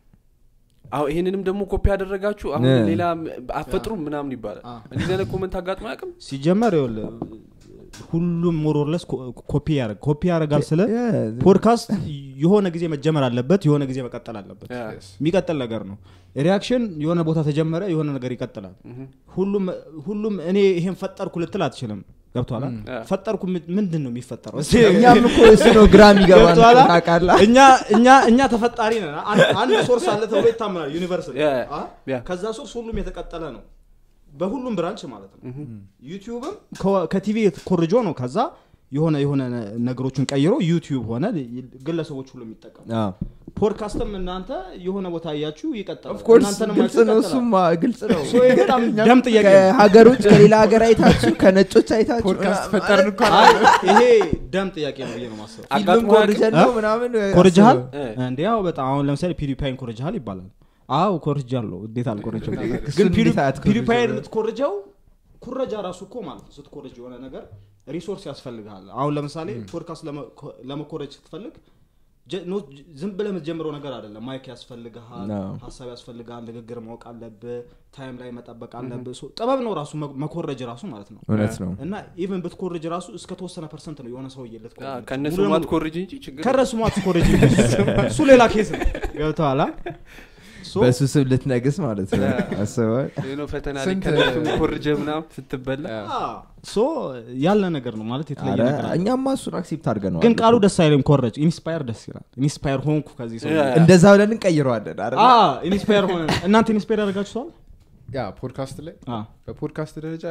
አሁ ይህንንም ደግሞ ኮፒ ያደረጋችሁ አሁን Yeah. ሌላ አፈጥሩም ምናምን ይባላል Ah. እንደዚህ አይነት ኮመንት አጋጥሞ አያውቅም ሲጀመር ይኸውልህ ሁሉም ሞሮርለስ ኮፒ ያደረግ ኮፒ ያደረጋል ስለ ያ፣ ፖድካስት የሆነ ጊዜ መጀመር አለበት የሆነ ጊዜ መቀጠል አለበት Yeah. Yes. የሚቀጥል ነገር ነው ሪያክሽን የሆነ ቦታ ተጀመረ የሆነ ነገር ይቀጥላል Mhm. ሁሉም ሁሉም እኔ ይሄን ፈጠርኩ ልትል አትችልም ገብቷላ Yeah. ፈጠርኩ ምን- ምንድን ነው የሚፈጠረው እኛም እኮ እሱ ነው ግራ የሚገባን ገብቶሃል? ታውቃለህ እኛ እኛ እኛ ተፈጣሪ ነን አንድ- አንድ ሶርስ አለ ተብሎ ይታመናል ዩኒቨርሲቲ Yeah, አ? yeah. ከዛ ሶርስ ሁሉም የተቀጠለ ነው በሁሉም ብራንች ማለት ነው Mhm. ዩቲዩብም ከ- ከቲቪ ኮርጆ ነው ከዛ የሆነ የሆነ ነ- ነገሮችን ቀይሮ ዩቲዩብ ሆነ ግለሰቦች ሁሉ የሚጠቀሙ አዎ። ፖድካስትም እናንተ የሆነ ቦታ እያችሁ ይቀጥላል ኦፍኮርስ እናንተንም ግልጽ አይቶ ነው ይቀጥላል። እሱማ ግልጽ ነው So ይሄ በጣም ደም ጥያቄ ነው። ከሀገሮች ከሌላ ሀገር አይታችሁ ከነጮች አይታችሁ ፖድካስት ምናምን ፈጠርን እኮ አይ ይሄ ደም ጥያቄ ነው ብዬ ነው ማስበው ፊልም አጋጥሞ ኮርጀን ነው እ? ምናምን ኮርጅሃል እ። እንዴ ያው በጣም አሁን ለምሳሌ ፒዲፓይን ኮርጅሃል ይባላል አዎ ኮርጃለሁ እንዴት አልኮረጅም እሱን ግን እንዴት አትኮርጅም? ፒዲፓይን የምትኮርጀው ኩረጃ ራሱ እኮ ማለት ነው ስትኮርጅ የሆነ ነገር ሪሶርስ ያስፈልግሃል አሁን ለምሳሌ ፖድካስት ለመ- ለመኮረጅ ስትፈልግ ጀ- ኖ- ጅ- ዝም ብለህ የምትጀምረው ነገር አይደለም ማይክ ያስፈልግሃል አዎ። ሀሳብ ያስፈልግሃል ንግግር ማወቅ አለብህ ታይም ላይ መጠበቅ አለብህ So ጥበብ ነው ራሱ መ- መኮረጅ ራሱ ማለት ነው እውነት ነው እና ኢቨን ብትኮርጅ ራሱ እስከ ተወሰነ ፐርሰንት ነው የሆነ ሰውዬ አዎ፣ ልትኮርጅ ከእነሱ ሙሉ ለሙሉ- ማትኮርጅ እንጂ ችግር ከረሱ ማትኮረጅ እሱ ሌላ ኬስ ነው ገብተኋላ በሱ ስም ልትነግስ ማለት ነው ያ። አስበዋል ይህ ነው ፈተና ላይ ስንት- ከእነሱ ኮርጀ ምናምን ስትበላ ሶ ያለ ነገር ነው ማለት የተለየ ኧረ፣ ነገር አለ። እኛማ እሱን አክሴፕት አድርገነዋል ግን ቃሉ ደስ አይልም ኮረጅ ኢንስፓየር ደስ ይላል ኢንስፓየር ሆንኩ ከዚህ ሰው ያ። እንደዛ ብለን እንቀይረዋለን አይደል? ኢንስፓየር ሆነ እናንተ ኢንስፓየር ያደርጋችኋል ያ ፖድካስት ላይ በፖድካስት ደረጃ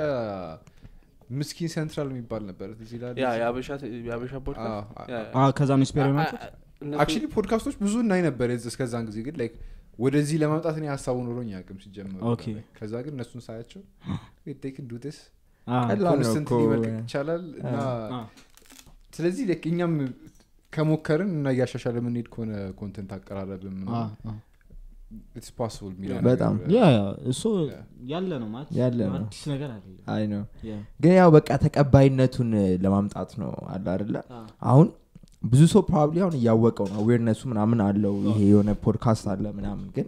ምስኪን ሴንትራል የሚባል ነበር እዚህ ላይ ያ የአበሻ የአበሻ ፖድካስት አዎ፣ ያ፣ ያ። ከዛ ነው ኢንስፓየር የሆናችሁት እነሱ- አክቹሊ ፖድካስቶች ብዙ እናይ ነበር የዚ- እስከዛን ጊዜ ግን ላይክ ወደዚህ ለማምጣት እኔ ሀሳቡ ኖሮኝ አያውቅም ሲጀመር ኦኬ። ከዛ ግን እነሱን ሳያቸው ቴክን ዱ ስ አ፣ ቀላል ነው ኮንስተንትሊ እኮ። መልቀቅ ይቻላል እና አ፣ ስለዚህ like እኛም ከሞከርን እና እያሻሻለ የምንሄድ ከሆነ ኮንተንት አቀራረብም አ፣ አ። ኢትስ ፖስብል የሚለው በጣም። ነገር፣ ያ ያ እሱ ያ። ያለ ነው ማለት ያለ ነው። አዲስ ነገር አይደለም አይ ነው ያ። ግን ያው በቃ ተቀባይነቱን ለማምጣት ነው አለ አይደለ አ፣ አሁን ብዙ ሰው ፕሮባብሊ አሁን እያወቀው ነው አዌርነሱ ምናምን አለው ይሄ የሆነ ፖድካስት አለ ምናምን ግን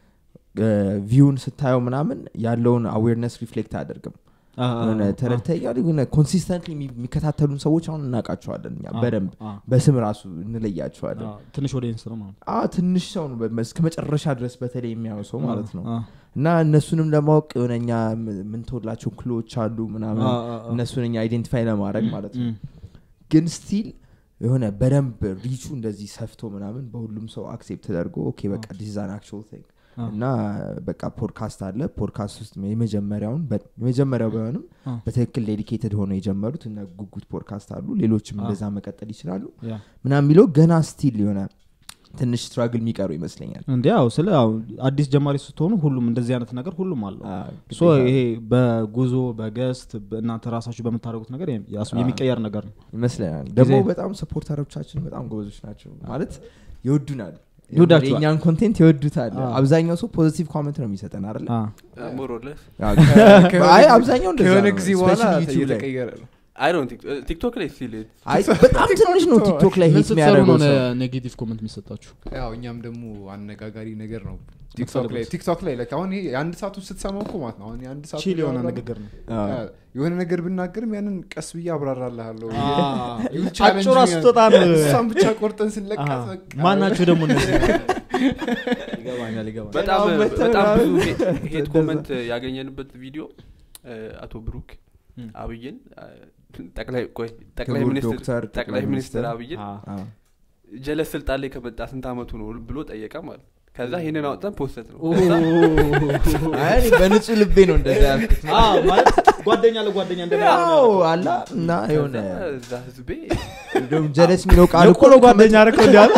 ቪውን ስታየው ምናምን ያለውን አዌርነስ ሪፍሌክት አያደርግም አ፣ አ፣ የሆነ አ፣ ተረድተኛ ሆነ ኮንሲስተንትሊ የሚከታተሉን ሰዎች አሁን እናውቃቸዋለን እኛ አ፣ በደንብ አ፣ በስም ራሱ እንለያቸዋለን አ፣ ትንሽ ወደ ኢንስ ነው ማለት ነው። አ ትንሽ ሰው ነው በ- እስከ መጨረሻ ድረስ በተለይ የሚያየው ሰው ማለት ነው አ፣ እና እነሱንም ለማወቅ የሆነ እኛ ምንተወላቸው ክሎች አሉ ምናምን አ፣ አ፣ አ። እነሱን እኛ አይዴንቲፋይ ለማድረግ ማለት ነው እም፣ ግን ስቲል የሆነ በደንብ ሪቹ እንደዚህ ሰፍቶ ምናምን በሁሉም ሰው አክሴፕት ተደርጎ ኦኬ በቃ ዲዛን አክቹዋል ቲንግ እና በቃ ፖድካስት አለ ፖድካስት ውስጥ የመጀመሪያውን በ- የመጀመሪያው ባይሆንም አ። በትክክል ዴዲኬትድ ሆነው የጀመሩት እነ ጉጉት ፖድካስት አሉ ሌሎችም አ። እንደዛ መቀጠል ይችላሉ ያ። ምናምን የሚለው ገና ስቲል የሆነ ትንሽ ስትራግል የሚቀሩ ይመስለኛል እንዲ ያው ስለ ያው አዲስ ጀማሪ ስትሆኑ ሁሉም እንደዚህ አይነት ነገር ሁሉም አለው አ፣ ሶ ይሄ በጉዞ በገስት እናንተ ራሳችሁ በምታደርጉት ነገር ያስ- የሚቀየር ነገር ነው ይመስለኛል ደግሞ ጊዜ- በጣም ሰፖርተሮቻችን በጣም ጎበዞች ናቸው ማለት ይወዱናል ይወዳችኋል። የእኛን ኮንቴንት ይወዱታል አ። አብዛኛው ሰው ፖዚቲቭ ኮመንት ነው የሚሰጠን አይደለ አ። ሞሮለስ አይ አብዛኛው እንደዛ ከሆነ ነው፣ ጊዜ በኋላ especially YouTube ላይ። እየተቀየረ ነው አይ ዶንት ቲክቶክ ላይ ስቲል አይ በጣም ትንሽ ነው ቲክቶክ ላይ ምን ሂት ስትሰሩ የሚያደርገው ነው ሰው ኔጌቲቭ ኮመንት የሚሰጣችሁ ያው እኛም ደግሞ አነጋጋሪ ነገር ነው ቲክቶክ የምትፈልጉት? ላይ ቲክቶክ ላይ like አሁን ይሄ የአንድ ሰዓቱ ስትሰማው እኮ ማለት ነው አሁን የአንድ ሰዓቱ ቺል የሆነ እያወራን- ንግግር ነው አ። ያ፣ የሆነ ነገር ብናገርም ያንን ቀስ ብዬ አብራራልሃለሁ አጭሯ ስትወጣ ነው እሷን ብቻ ቆርጠን ስንለቃ አሃ። በቃ ማናችሁ ደግሞ እነዚህ ይገባኛል ይገባኛል በጣም በጣም በጣም ብዙ ምናምን ሄ- ሄት እንደዛ። ኮመንት ያገኘንበት ቪዲዮ እ፣ አቶ ብሩክ ም። አብይን እ፣ ጠቅላይ ቆይ ጠቅላይ ክቡር ሚኒስትር ዶክተር ጠቅላይ ሚኒስትር አብይን አ። አ። ጀለስ ስልጣን ላይ ከመጣ ስንት አመቱ ነው ብሎ ጠየቀ ማለት ከዛ ይህንን አውጥተን ፖስተት ነው ኦ። ከዛ አይ እኔ በንጹህ ልቤ ነው እንደዛ ያልኩት አ፣ ማለት ጓደኛ ለጓደኛ ያው አላ እና የሆነ ከዛ እዛ ህዝቤ እንደውም ጀለስ የሚለው ቃል እኮ የቆሎ ጓደኛ አርከው እንዲያለ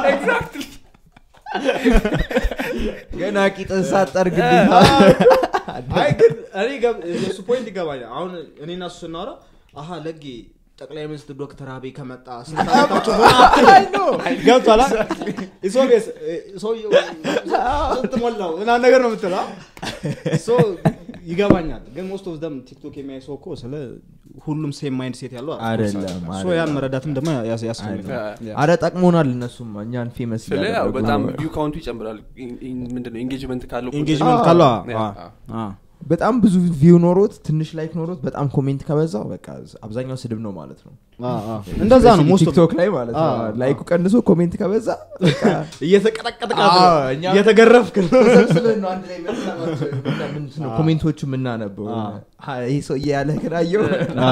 ገና ቂጥን ሳጠርግልኝ አይ ግን እኔ ገብ- የእሱ ፖይንት ይገባኛል አሁን እኔ እና እሱ ስናወራ አሀ ለጌ ጠቅላይ ሚኒስትር ዶክተር አብይ ከመጣ ስንት ዓመታቸው ሆነ ገብቷላ ኢሶቤስ ሰውየው ስንት ሞላው ምናምን ነገር ነው የምትለው ሶ ይገባኛል ግን ሞስት ኦፍ ደም ቲክቶክ የሚያይ ሰው እኮ ስለ ሁሉም ሴም ማይንድ ሴት ያለው አይደለም ሶ ያን መረዳትም ደግሞ ያስ- ያስፈልጋል አረ ጠቅሞናል እነሱም እኛን ፌመስ ስለ ያው በጣም ቪው ካውንቱ ይጨምራል ምንድነው ኤንጌጅመንት ካለው ኢንጌጅመንት አዎ። ካለ ያ። በጣም ብዙ ቪው ኖሮት ትንሽ ላይክ ኖሮት በጣም ኮሜንት ከበዛው በቃ አብዛኛው ስድብ ነው ማለት ነው እንደዛ ነው ሞስት ቲክቶክ ላይ ማለት ነው አዎ። ላይኩ ቀንሶ ኮሜንት ከበዛ በቃ እየተቀጠቀጠ አዎ፣ እኛ- እየተገረፍክ ነው ተሰብስበን ነው አንድ ላይ የምንሰማቸው። ምንድን ነው ኮሜንቶቹ የምናነበው አዎ። ሀ፣ ይህ ሰውዬ ያለ ክላየው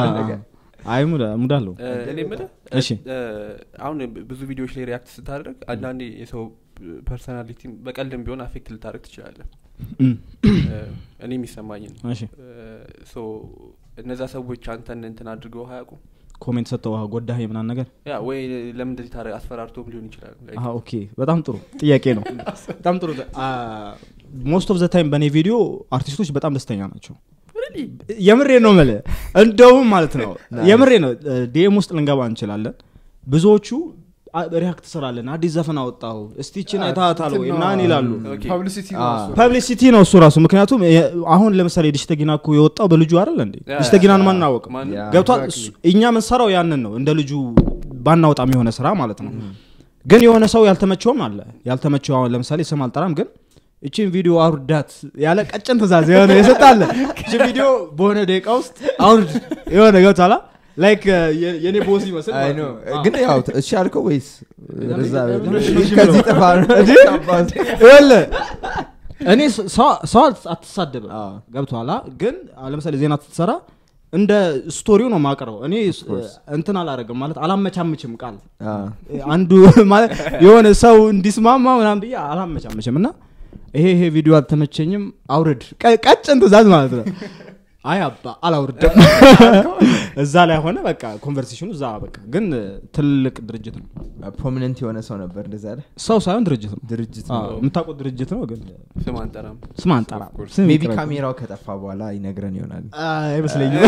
አይ ሙዳ ሙዳ አለው እ፣ እኔ የምልህ እሺ እ፣ አሁን ብዙ ቪዲዮዎች ላይ ሪያክት ስታደርግ አንዳንዴ የሰው ፐርሶናሊቲ በቀልድም ቢሆን አፌክት ልታደርግ ትችላለህ እም፣ እ፣ እኔ የሚሰማኝ ነው እሺ ሶ እነዛ ሰዎች አንተን እንትን አድርገው አያውቁም ኮሜንት ሰጥተው "አዎ፣ ጎዳህ ምናምን ነገር ያ ወይ ለምን እንደዚህ ታረ አስፈራርቶም ሊሆን ይችላል Like, አሀ፣ ኦኬ በጣም ጥሩ ጥያቄ ነው በጣም ጥሩ ሞስት ኦፍ ዘ ታይም በእኔ ቪዲዮ አርቲስቶች በጣም ደስተኛ ናቸው የምሬ ነው መለ እንደውም ማለት ነው የምሬ ነው ዲኤም ውስጥ ልንገባ እንችላለን ብዙዎቹ ሪያክት ስራለን አዲስ ዘፈን አወጣው እስቲችን አይታታል ወይ ምናምን ይላሉ Okay. ፐብሊሲቲ አ፣ ፐብሊሲቲ ነው እሱ ራሱ ምክንያቱም የ- አሁን ለምሳሌ ዲሽተጊና እኮ የወጣው በልጁ አይደል እንዴ ያ፣ ዲሽተጊናን ማን አወቅም ማን- ያ። ገብቷል exactly. እሱ- እኛ ምንሰራው ያንን ነው እንደ ልጁ ባናወጣም የሆነ ስራ ማለት ነው ግን የሆነ ሰው ያልተመቸውም አለ ያልተመቸው አሁን ለምሳሌ ስም አልጠራም ግን እቺን ቪዲዮ አውርዳት ያለ ቀጭን ትእዛዝ የሆነ የሰጣለ እቺን ቪዲዮ በሆነ ደቂቃ ውስጥ አውርድ የሆነ ገብቷላ ላይክ የኔ ቦስ ይመስል አይ ማለት ኖ ነው። ግን ያው ት- እሺ አልከው ወይስ ወደዛ እሺ ከዚህ ብለው። ጥፋ ነው ይኸውልህ፣ እኔ ስ- ሰው- ሰው አት- አትሳደብም አዎ። ገብቶሃል አ? ግን አሁን ለምሳሌ ዜና ስትሰራ እንደ ስቶሪው ነው ማቅረበው እኔ ስ- እንትን አላረግም ማለት አላመቻምችም ቃል አ፣ አንዱ ማለት የሆነ ሰው እንዲስማማ ምናምን ብዬ አላመቻምችም እና ይሄ ይሄ ቪዲዮ አልተመቸኝም አውርድ ቀ- ቀጭን ትእዛዝ ማለት ነው አይ አባ አላውርድም እዛ ላይ ሆነ በቃ ኮንቨርሴሽኑ እዛ በቃ ግን ትልቅ ድርጅት ነው ፕሮሚነንት የሆነ ሰው ነበር እንደዛ አለ ሰው ሳይሆን ድርጅት ነው ድርጅት አዎ፣ የምታውቁት ድርጅት ነው ግን ስም አንጠራም ስም አንጠራ ስም ሜቢ ይቅረብ። ካሜራው ከጠፋ በኋላ ይነግረን ይሆናል አይ፣ አይመስለኝም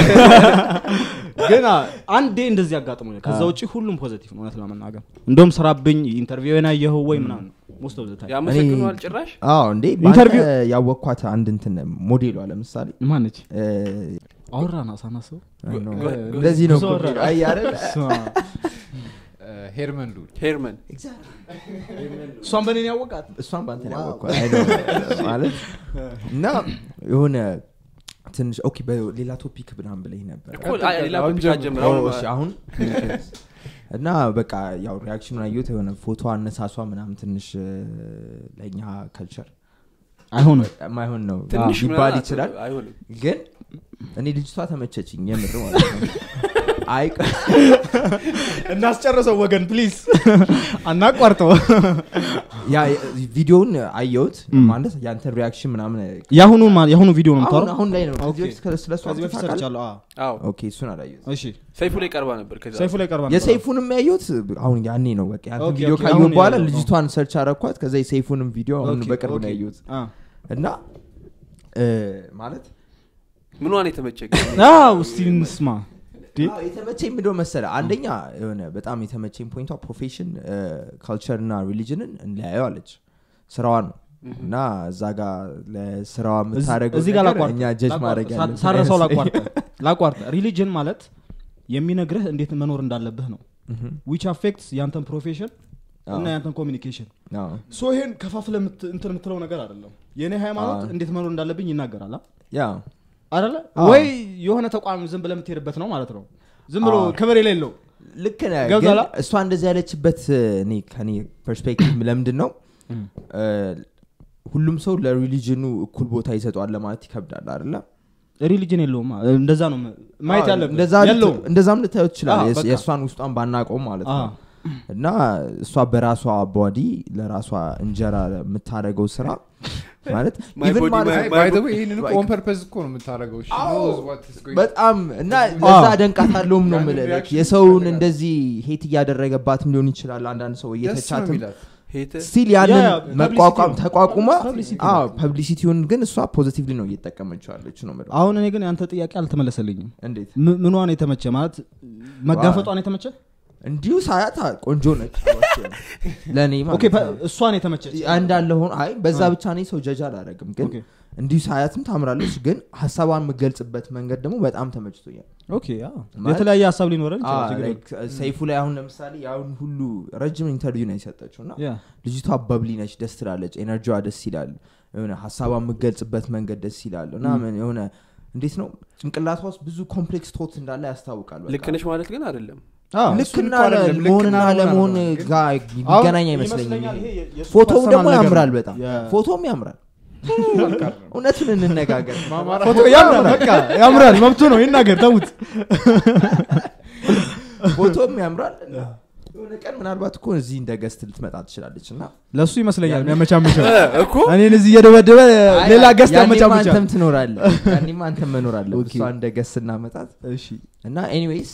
ግን አ- አንዴ እንደዚህ አጋጥሞ ከዛ ውጭ ሁሉም ፖዘቲቭ ነው እውነት ለመናገር እንደውም ስራብኝ ኢንተርቪው ናየኸው ወይ ምናምን ሞስት ኦፍ ዘ ታይም ያመሰግኗል ጭራሽ አዎ እንዴ ኢንተርቪው- በአንተ ያወቅኳት አንድ እንትን ሞዴሏ ለምሳሌ ማነች እ፣ አወራና ሳናስበው አይ ኖ፣ ጎ- እንደዚህ ነው ብዙ እኮ አወራ። አይ አይደል? ሄርመን ሉል ሄርመን እሷን በኔን ያወቃት እሷን በአንተ ነው ያወቅኳት አይ ኖ፣ ማለት እና የሆነ ትንሽ ኦኬ በሌላ ቶፒክ ምናምን ብለኝ ነበር እኮ አይ፣ ሌላ አሁን ቶፒክ ጀምር። አትጀምር አዎ፣ አሁን እሺ፣ አሁን እና በቃ ያው ሪያክሽኑን አየሁት የሆነ ፎቶ አነሳሷ ምናምን ትንሽ እ፣ ለእኛ ከልቸር አይሆንም የማይሆን ነው ትንሽ ሊባል ምናምን ይችላል አይሆንም ግን እኔ ልጅቷ ተመቸችኝ የምር ማለት ነው አይ እናስጨርሰው ወገን ፕሊዝ አናቋርጠው ያ ቪዲዮውን አየሁት ማለት ያንተን ሪያክሽን ምናምን የአሁኑ የአሁኑ ቪዲዮ ነው አሁን የምታወራው አሁን ላይ ነው ኦኬ። ከዚህ በፊት ስለ- ስለሱ ከዚህ በፊት ታውቃለህ? ሰርቻለሁ አዎ። አዎ ኦኬ እሱን አላየሁት እሺ ሰይፉ ላይ ቀርባ ነበር ከዛ ሰይፉ ላይ ቀርባ ነበር። የሰይፉንም ያየሁት አሁን ያኔ ነው በቃ ያንተን ኦኬ፣ ቪዲዮ ኦኬ፣ ካየሁ አሁን በኋላ ያየው ነው። ልጅቷን ሰርች አረኳት ከዛ የሰይፉንም ቪዲዮ አሁን ኦኬ፣ በቅርብ ነው ኦኬ። ያየሁት አ። እና እ፣ ማለት ምኗን የተመቸ አዎ እስቲ እንስማ እንዴ? አዎ፣ የተመቸኝ ምንድነው መሰለ አንደኛ የሆነ በጣም የተመቸኝ ፖይንቷ ፕሮፌሽን ካልቸር እና ሪሊጅንን እንለያየው አለች ስራዋ ነው እና እዛ ጋር ለስራዋ የምታደረገው እዚህ ጋር ነገር ላቋርጥ እኛ ጀጅ ላቋርጥ። ማድረግ ሳ- ያለብን ሳረሰው አይመስለኝም። ላቋርጥ ላቋርጥ ሪሊጅን ማለት የሚነግርህ እንዴት መኖር እንዳለብህ ነው ምሁም። ዊች አፌክትስ ያንተን ፕሮፌሽን እና አዎ። ያንተን ኮሚኒኬሽን አዎ። ሶ ይሄን ከፋፍለ እንትን የምትለው ነገር አይደለም የእኔ ሃይማኖት አዎ። እንዴት መኖር እንዳለብኝ ይናገራል አ? ያ አይደለ አዎ። ወይ የሆነ ተቋም ዝም ብለህ የምትሄድበት ነው ማለት ነው ዝም ብሎ አዎ። ክብር የሌለው ልክ ነህ ግን ገብቶሃል? እሷ እንደዚህ ያለችበት እኔ ከኔ ፐርስፔክቲቭ ለምንድን ነው እ፣ ሁሉም ሰው ለሪሊጅኑ እኩል ቦታ ይሰጠዋል ለማለት ይከብዳል አይደለ ሪሊጅን የለውም አ? እንደዛ ነው ማየት አዎ፣ ያለብህ እንደዛ ልት- የለውም እንደዛም ልታዩ ትችላል አዎ፣ በቃ። የእሷን ውስጧን ባናቀውም ማለት ነው አዎ። እና እሷ በራሷ ቦዲ ለራሷ እንጀራ የምታደርገው ስራ ማለት My even body, ማለት my- ነው- ባይ ዘ ዌይ ይህንን like- ኦን ፐርፐዝ እኮ ነው የምታደርገው She አዎ። knows what is going- በጣም እና ለዛ አዎ። ደንቃታለሁም ነው ያንን የምልህ like reaction የሰውን ይፈልጋል። እንደዚህ ሄት እያደረገባትም ሊሆን ይችላል አንዳንድ ሰው ደስ ነው እየተቻትም የሚላት ሄተ ስቲል ያንን ያ፣ መቋቋም publicity ነው። ተቋቁማ publicity አዎ ነው። ፐብሊሲቲውን ግን እሷ ፖዚቲቭሊ ነው እየተጠቀመችው ያለች ነው የምለው አሁን እኔ ግን ያንተ ጥያቄ አልተመለሰልኝም እንዴት ም- ምኗን የተመቸ ማለት መጋፈጧን የተመቸ እንዲሁ ሳያት ቆንጆ ነች ለእኔ ኦኬ ማለት ፐ- ነው። እሷን የተመቸች እንዳለ ሆኖ አይ በዛ አ። ብቻ እኔ ሰው ጀጅ አላደረግም ግን ኦኬ። እንዲሁ ሳያትም ታምራለች ግን ሀሳቧን የምገልጽበት መንገድ ደግሞ በጣም ተመችቶኛል ኦኬ አዎ። ማለት- የተለያየ ሀሳብ ሊኖረን አ፣ ይችላል ችግር like ሰይፉ ላይ አሁን ለምሳሌ ያሁን ሁሉ ረጅም ኢንተርቪው ነው የሰጠችው እና የለም። ያ ልጅቷ በብሊ ነች ደስ ትላለች ኤነርጂዋ ደስ ይላል የሆነ ሀሳቧን የምገልጽበት መንገድ ደስ ይላል እና ምን የሆነ እንዴት ነው ጭንቅላቷ ውስጥ ብዙ ኮምፕሌክስ ቶት እንዳለ ያስታውቃል በቃ። ልክ ነሽ ማለት ግን አይደለም አዎ። ልክና እኮ አይደለም፣ ልክና መሆንና ለመሆን ምናምን ግን- ጋር አሁን የሚገናኝ አይመስለኝም ይመስለኛል ይሄ። ይሄ የእሱ ፎቶው personal ደግሞ ነገር ያምራል ነው። በጣም የ- ፎቶም ያምራል እውነቱን እንነጋገር ማማራ ፎቶ ያምራል በቃ ያምራል መብቱ ነው ይናገር ተዉት ፎቶም ያምራል እና የሆነ ቀን ምናልባት እኮ እዚህ እንደ ገስት ልትመጣ ትችላለች እና ለእሱ ይመስለኛል የሚያመቻምቸው እኮ እኔን እዚህ እየደበደበ ሌላ ገስት ያኔማ ያመቻምቻል አንተም ትኖራለህ ያኔማ አንተም መኖር አለ ኦኬ። እሷ እንደ ገስት እናመጣት እሺ እና ኤኒዌይስ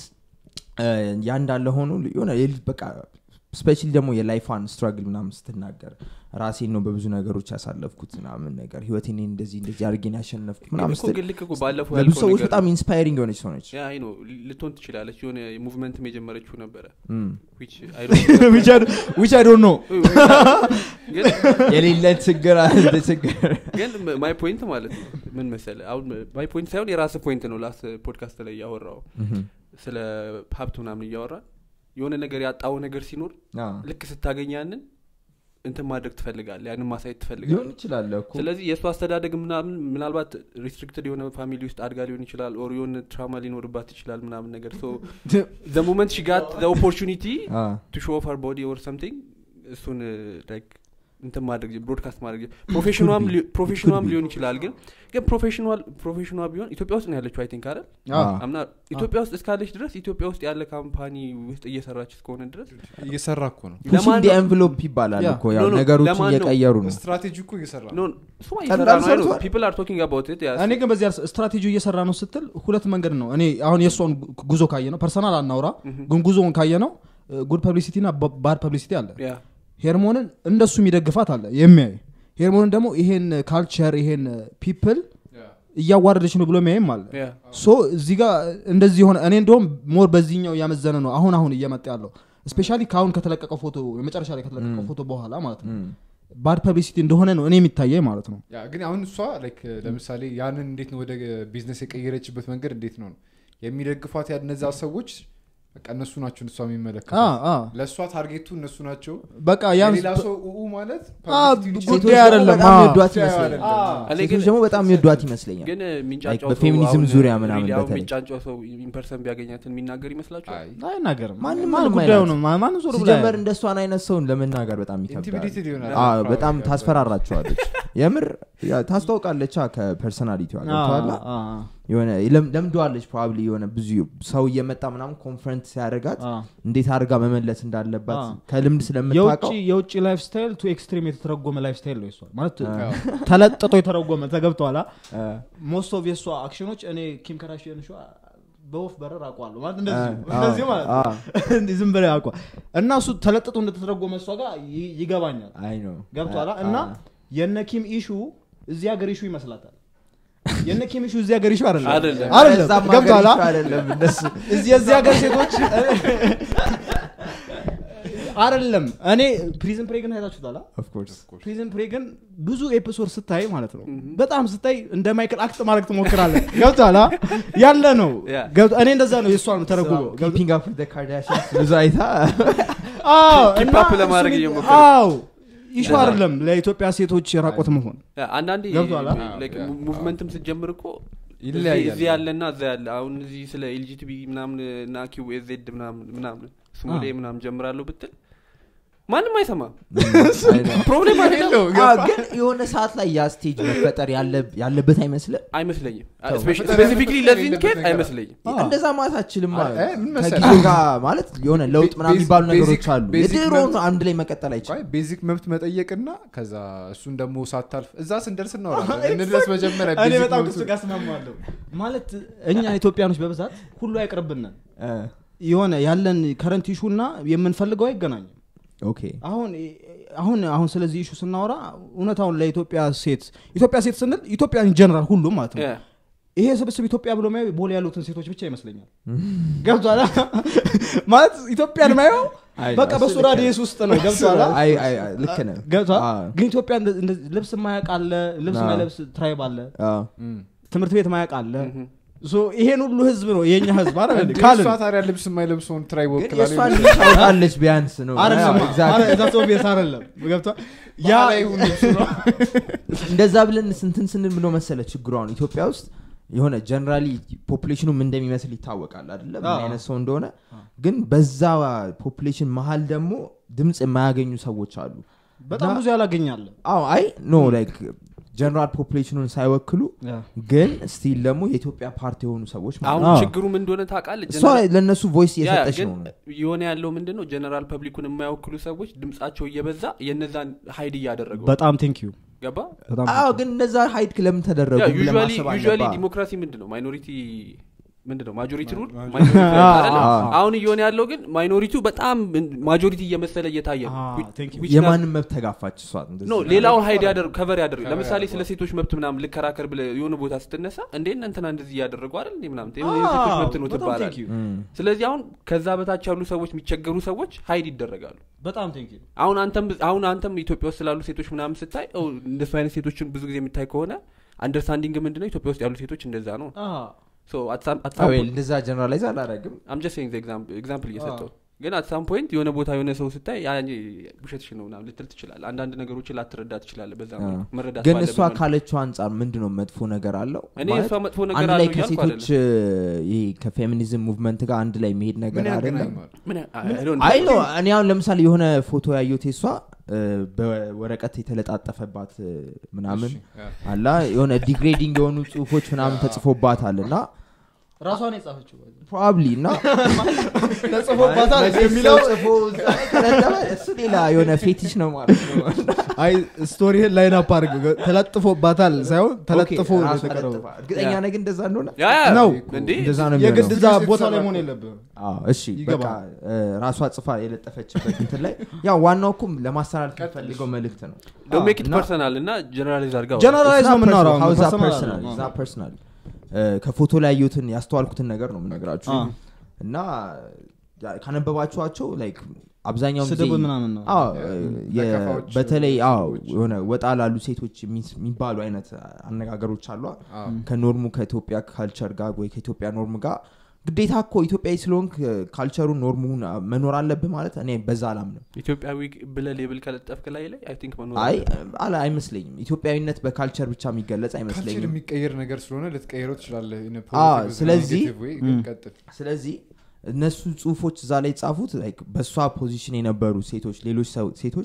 ያ እንዳለ ሆኖ የሆነ የልጅ በቃ ስፔሻሊ ደግሞ የላይፋን ስትራግል ምናምን ስትናገር ራሴን ነው በብዙ ነገሮች ያሳለፍኩት ምናምን ነገር ህይወቴን እንደዚህ እንደዚህ አድርጌን ያሸነፍኩት ምናምን እኮ ስትል ግን ልክ እኮ ባለፈው ለብዙ ያልከው ሰዎች ነገር በጣም ኢንስፓይሪንግ የሆነች ሰው ነች ያ አይ ነው ልትሆን ትችላለች የሆነ ሙቭመንትም የጀመረችው ነበረ እም። which I don't know. ዊች አይ ዶንት ኖ ግን የሌለ ችግር አለ ችግር ግን ማይ ፖይንት ማለት ነው ምን መሰለ አሁን ማይ ፖይንት ሳይሆን የራስ ፖይንት ነው ላስ ፖድካስት ላይ እያወራው እህም። ስለ ሀብት ምናምን እያወራ የሆነ ነገር ያጣው ነገር ሲኖር አዎ። ልክ ስታገኝ ያንን እንትን ማድረግ ትፈልጋል ያንን ማሳየት ሊሆን ትፈልጋል ይችላል እኮ ስለዚህ የእሱ አስተዳደግ ምናምን ምናልባት ሪስትሪክትድ የሆነ ፋሚሊ ውስጥ አድጋ ሊሆን ይችላል ኦር የሆነ ትራማ ሊኖርባት ይችላል ምናምን ነገር ሶ ዘ ሞመንት ሺ ጋት ዘ ኦፖርቹኒቲ አዎ። ቱ ሾ ኦፍ ሀር ቦዲ ኦር ሰምቲንግ እሱን ላይክ እንትን ማድረግ ብሮድካስት ማድረግ ፕሮፌሽኗም ሊ- ፕሮፌሽኗም ሊሆን ይችላል ግን ግን ፕሮፌሽኗል ፕሮፌሽኗ ቢሆን ኢትዮጵያ ውስጥ ነው ያለችው አይ ቲንክ አይደል አዎ። አምና ኢትዮጵያ ውስጥ እስካለች ድረስ ኢትዮጵያ ውስጥ ያለ ካምፓኒ ውስጥ እየሰራች እስከሆነ ድረስ እየሰራ እኮ ነው ፑሽንግ ለማን ዲ ነው- ኤንቨሎፕ ይባላል ያ። እኮ ያው ኖ፣ ኖ፣ ነገሮችን ለማን ነው? እየቀየሩ ነው ስትራቴጂ እኮ እየሰራ ነው ኖ እሱማ ቀላል እየሰራ ነው ሰርቷል። ፒፕል አር ቶኪንግ አባውት ኢት እኔ ግን በዚህ ስትራቴጂ እየሰራ ነው ስትል ሁለት መንገድ ነው እኔ አሁን የእሷን ጉዞ ካየ ነው ፐርሰናል አናውራ ግን ጉዞውን ካየ ነው ጉድ ፐብሊሲቲ ና ባድ ፐብሊሲቲ አለ ሄርሞንን እንደሱ የሚደግፋት አለ የሚያይ ሄርሞንን ደግሞ ይሄን ካልቸር ይሄን ፒፕል እያዋረደች ነው ብሎ የሚያይም አለ ሶ እዚህ ጋር እንደዚህ የሆነ እኔ እንደውም ሞር በዚህኛው እያመዘነ ነው አሁን አሁን እየመጣ ያለው ስፔሻሊ ከአሁን ከተለቀቀው ፎቶ የመጨረሻ ላይ ከተለቀቀው Mm. ፎቶ በኋላ ማለት ነው እም። ባድ ፐብሊሲቲ እንደሆነ ነው እኔ የሚታየኝ ማለት ነው ያ ግን አሁን እሷ ላይክ ለምሳሌ ያንን እንዴት ነው ወደ ቢዝነስ የቀየረችበት መንገድ እንዴት ነው ነው የሚደግፏት ያ እነዛ ሰዎች በቃ እነሱ ናቸው እሷ አ የሚመለከቱ አ ለእሷ ታርጌቱ እነሱ ናቸው በቃ ያን የሌላ ሰው ኡኡ ማለት አ publicity ጉዳይ ሴቶች ደግሞ አይደለም፣ በጣም አዎ። የሚወዷት ጉዳዩ ይመስለኛል አይደለም። እኔ ሴቶች ግን ደግሞ በጣም የሚወዷት ይመስለኛል ግን የሚንጫጫው በፌሚኒዝም ዙሪያ ምናምን በተለይ። የሚንጫጫው ሰው ኢንፐርሰን ቢያገኛትን የሚናገር ይመስላችኋል አይ አይናገርም ማንም ማን ምንም ጉዳዩ አይላት። ነው ማ- ማንም ዞር ብላ ሲጀመር እንደሷን አይነት ሰውን ለመናገር በጣም ይከብዳል ኢንቲሚዴትድ ይሆናል አዎ፣ በጣም ታስፈራራቸዋለች የምር ያ ታስታውቃለች ከፐርሶናሊቲዋ ገብተዋላ አ- አ- የሆነ ለም- ለምደዋለች ፕሮባብሊ የሆነ ብዙ ሰው እየመጣ ምናምን ኮንፈረንት ሲያደርጋት አ- እንዴት አድርጋ መመለስ እንዳለባት አ። ከልምድ የውጭ ስለምታውቀው የውጭ ላይፍ ስታይል ቱ ኤክስትሪም የተተረጎመ ላይፍ ስታይል ነው የሷ ማለት ተለጥጦ የተረጎመ ተገብተዋላ ሞስት ኦፍ የእሷ አክሽኖች እኔ ኪም ከራሽን ሸ በወፍ በረር አውቀዋለሁ ማለት እንደዚህ እንደዚህ ማለት ነው። እንዲህ ዝም ብለህ አውቀዋል እና እሱ ተለጥጦ እንደተተረጎመ እሷ ጋር ይ- ይገባኛል አይ ነው ገብቷላ እና የነ ኪም ኢሹ እዚህ ሀገር ኢሹ ይመስላታል የነ ኪም ኢሹ እዚህ ሀገር ኢሹ አይደለም አይደለም። አይደለም እዛም ሀገር ገብቷላ ይሻ አይደለም እነሱ እዚህ የዚህ ሀገር ሴቶች አይደለም እኔ ፕሪዝን ፕሬግን አይታችሁታል Of course. ፕሪዝን ፕሬግን ብዙ ኤፒሶድ ስታይ ማለት ነው በጣም ስታይ እንደ ማይክል አክት ማድረግ ትሞክራለህ ገብቷላ ያለ ነው ያ። ገብቶ- እኔ እንደዛ ነው የእሷ ነው ተረጉሞ Keeping up with the Kardashians ብዙ አይታ አዎ Keep እና up ለማድረግ እሱ- እየሞከረ። አዎ ኢሹ አይደለም ለኢትዮጵያ ሴቶች የራቆት መሆን ያ፣ አንዳንዴ ገብቶሃል? like ያ። ሙቭመንትም ስትጀምር እኮ ይለያያል። እዚህ- እዚህ ያለና እዛ ያለ አሁን እዚህ ስለ ኤልጂቲቢ ምናምን እና ኪው ኤዜድ ምናምን ምናምን ስሞሌ ምናምን ጀምራለሁ ብትል ማንም አይሰማም ፕሮብሌም አይደለም አዎ፣ ግን የሆነ ሰዓት ላይ ያ ስቴጅ መፈጠር ያለ- ያለበት አይመስልም አይመስለኝም ተው፣ ስፔሲፊክሊ ለዚህ የሌለበት ኬት ነገር። አይመስለኝም እንደዛ ማለት አችልም አ- እ፣ ምን መሰለህ? ከጊዜው ጋር ማለት የሆነ ለውጥ ምናምን ቤዚክ- የሚባሉ ነገሮች ቤዚክ- አሉ ቤዚክ የድሮ መብት- አንድ ላይ መቀጠል አይችልም ቤዚክ መብት መጠየቅና ከዛ እሱን ደግሞ ሳታልፍ እዛ ስንደርስ እናወራለን እንድረስ መጀመሪያ እኔ ቤዚክ በጣም መብቱ- ከሱ ጋር እስማማለሁ ማለት እኛ ኢትዮጵያኖች በብዛት ሁሉ አይቅርብንን እ፣ የሆነ ያለን ከረንት ኢሹ እና የምንፈልገው አይገናኝም ኦኬ አሁን አሁን አሁን ስለዚህ ኢሹ ስናወራ እውነታውን ለኢትዮጵያ ሴት ኢትዮጵያ ሴት ስንል ኢትዮጵያ ጀነራል ሁሉም ማለት ነው ያ። ይሄ ስብስብ ኢትዮጵያ ብሎ ማየው ቦሌ ያሉትን ሴቶች ብቻ ይመስለኛል ገብቷል ማለት ኢትዮጵያን ማየው አይ፣ በቃ እሱ በሱ ልክ ራዲየስ ውስጥ ነው ገብቷል አይ አይ አይ፣ ልክ ነህ ገብቷል አ፣ ግን ኢትዮጵያ እንደ- እንደ- ልብስ ማያቅ አለ ልብስ አዎ። ማይለብስ ትራይብ አለ አ፣ እም። ትምህርት ቤት ማያቅ አለ ምሁም። ሶ ይሄን ሁሉ ህዝብ ነው የኛ ህዝብ አይደል እንዴ? እንዴ ካልን እሷ ታዲያ ልብስ የማይለብሰውን ትራይ ግን ወክላል የእሷን ልጅ ታውቃለች ቢያንስ ነው አይደለም አዎ፣ exactly። እዛ ሰው ቤት አይደለም ገብቷል ያ እንደዛ ብለን ስንትን ስንል ብሎ መሰለ ችግሩ አሁን ኢትዮጵያ ውስጥ የሆነ ጀነራሊ ፖፕሌሽኑ ምን እንደሚመስል ይታወቃል አይደለም ምን አዎ። አይነት ሰው እንደሆነ ግን በዛ ፖፕሌሽን መሀል ደግሞ ድምፅ የማያገኙ ሰዎች አሉ በጣም ብዙ ያላገኛለ አዎ አይ ኖ ላይክ ጀነራል ፖፕሌሽኑን ሳይወክሉ ግን ስቲል ደግሞ የኢትዮጵያ ፓርቲ የሆኑ ሰዎች ማለት አሁን ነው። ችግሩ ምን እንደሆነ ታውቃለህ እሷ ለእነሱ ቮይስ ያ፣ እየሰጠች ግን ነው የሆነ ያለው ምንድን ነው ጀነራል ፐብሊኩን የማይወክሉ ሰዎች ድምጻቸው እየበዛ የነዛን ሀይድ እያደረገው በጣም ቴንክ ዩ ገባ በጣም አዎ ግን እነዛ ሀይድ ለምን ተደረጉ ብለህ ማሰብ ዩሊ አለብህ። ዲሞክራሲ ምንድን ነው ማይኖሪቲ ምንድን ነው ማጆሪቲ ሩል አዎ። አሁን እየሆነ ያለው ግን ማይኖሪቲው በጣም ማጆሪቲ እየመሰለ እየታየ ነው አዎ፣ Which- thank you። which does- የማንም መብት ተጋፋች እሷ እንደዚህ ኖ ነው። ሌላውን ሀይድ ያደርግ ከቨር ያደርግ cover ለምሳሌ ስለ ያደርገዋል። ሴቶች መብት ምናምን ልከራከር ብለ የሆነ ቦታ ስትነሳ እንዴ እንትና እንደዚህ እያደረጉ አይደል እንዴ ምናምን አዎ፣ የሴቶች መብት ነው በጣም ትባላል thank you። እም። ስለዚህ አሁን ከዛ በታች ያሉ ሰዎች የሚቸገሩ ሰዎች ሀይድ ይደረጋሉ በጣም ቴንክ ዩ አሁን አንተም አሁን አንተም ኢትዮጵያ ውስጥ ስላሉ ሴቶች ምናምን ስታይ ኦ፣ እንደሱ አይነት ሴቶችን ብዙ ጊዜ የምታይ ከሆነ አንደርስታንዲንግ ምንድነው ኢትዮጵያ ውስጥ ያሉ ሴቶች እንደዛ ነው አዎ፣ well፣ እንደዛ ጀነራላይዝ አላረግም አምጀስት ኤግዛምፕል እየሰጠው ግን አት ሳም ፖይንት የሆነ ቦታ የሆነ ሰው ስታይ ያ እንጂ ውሸትሽ ነው ምናምን ልትል ትችላል አንዳንድ ነገሮችን ላትረዳ ትችላለ በዛ አዎ። መልኩ መረዳት ግን ባለብህ እሷ መልኩ። ካለችው አንጻር ምንድን ነው መጥፎ ነገር አለው እኔ ማለት እሷ መጥፎ ነገር አንድ ላይ አለው እያልኩ ከሴቶች ይሄ ከፌሚኒዝም ሙቭመንት ጋር አንድ ላይ መሄድ ነገር ምን አይደለም ያገናኘዋል ምን ያ- I don't አይ know። ነው እኔ አሁን ለምሳሌ የሆነ ፎቶ ያየሁት የሷ እ፣ በወረቀት የተለጣጠፈባት እ፣ ምናምን እሺ፣ ያ። አላ የሆነ ዲግሬዲንግ የሆኑ ጽሁፎች ምናምን ተጽፎባታል እና ራሷን የጻፈችው ፕሮባብሊ እና ተጽፎባታል መቼም የሚለው ሰው ጽፎ እዛ ላይ ከለጠፈ እሱ ሌላ የሆነ ፌቲሽ ነው ማለት ነው አይ ስቶሪህን ላይን አፕ አድርግ ተለጥፎባታል ሳይሆን ተለጥፎ ኦኬ፣ ራሷ የተቀረበው ለጥፋ። እርግጠኛ ነህ ግን እንደዛ እንደሆነ ያ ያ ነው። እንዴ እንደዛ ነው የግድ የሚሆነው እዛ ፊልም ቦታ ላይ ስትሰራ መሆን እኮ- የለብህም አዎ፣ እሺ በቃ ይገባል። እ፣ ራሷ ጽፋ የለጠፈችበት እንትን ላይ ያው ዋናው እኩም ለማስተላለፍ የሚፈልገው መልእክት ነው ዶንት ሜክ ኢት እና- ፐርሰናል እና ጀነራላይዝ አድርጋ ጀነራላይዝ ነው የምናወራው ፐርሰናል ፐርሰናል አይደለም። ፐርሰናል ከፎቶ ላይ ያየሁትን ያስተዋልኩትን ነገር ነው የምነግራችሁ አ። እና ያ- ካነበባችኋቸው ላይክ አብዛኛው ጊዜ ስድብ ምናምን ነው አዎ፣ የ- ነቀፋዎች፣ በተለይ አዎ ሰዎች። የሆነ ወጣ ላሉ ሴቶች የሚስ- የሚባሉ አይነት አነጋገሮች አሏ አዎ። ከኖርሙ ከኢትዮጵያ ካልቸር ጋር ወይ ከኢትዮጵያ ኖርም ጋር ግዴታ እኮ ኢትዮጵያዊ ስለሆንክ ካልቸሩን ኖርሙን መኖር አለብህ ማለት እኔ በዛ አላምንም ኢትዮጵያዊ ብለ ሌብል ከለጠፍክ ላይ ላይ አይ ቲንክ መኖር አይ አለበት። አላ አይመስለኝም ኢትዮጵያዊነት በካልቸር ብቻ የሚገለጽ ካልቸር አይመስለኝም የሚቀየር ነገር ስለሆነ ልትቀይረው ትችላለህ in a አዎ፣ positive ስለዚህ- negative way፣ ግን ም። ቀጥል ስለዚህ እነሱ ጽሁፎች እዛ ላይ ጻፉት በእሷ ፖዚሽን የነበሩ ሴቶች ሌሎች ሰው- ሴቶች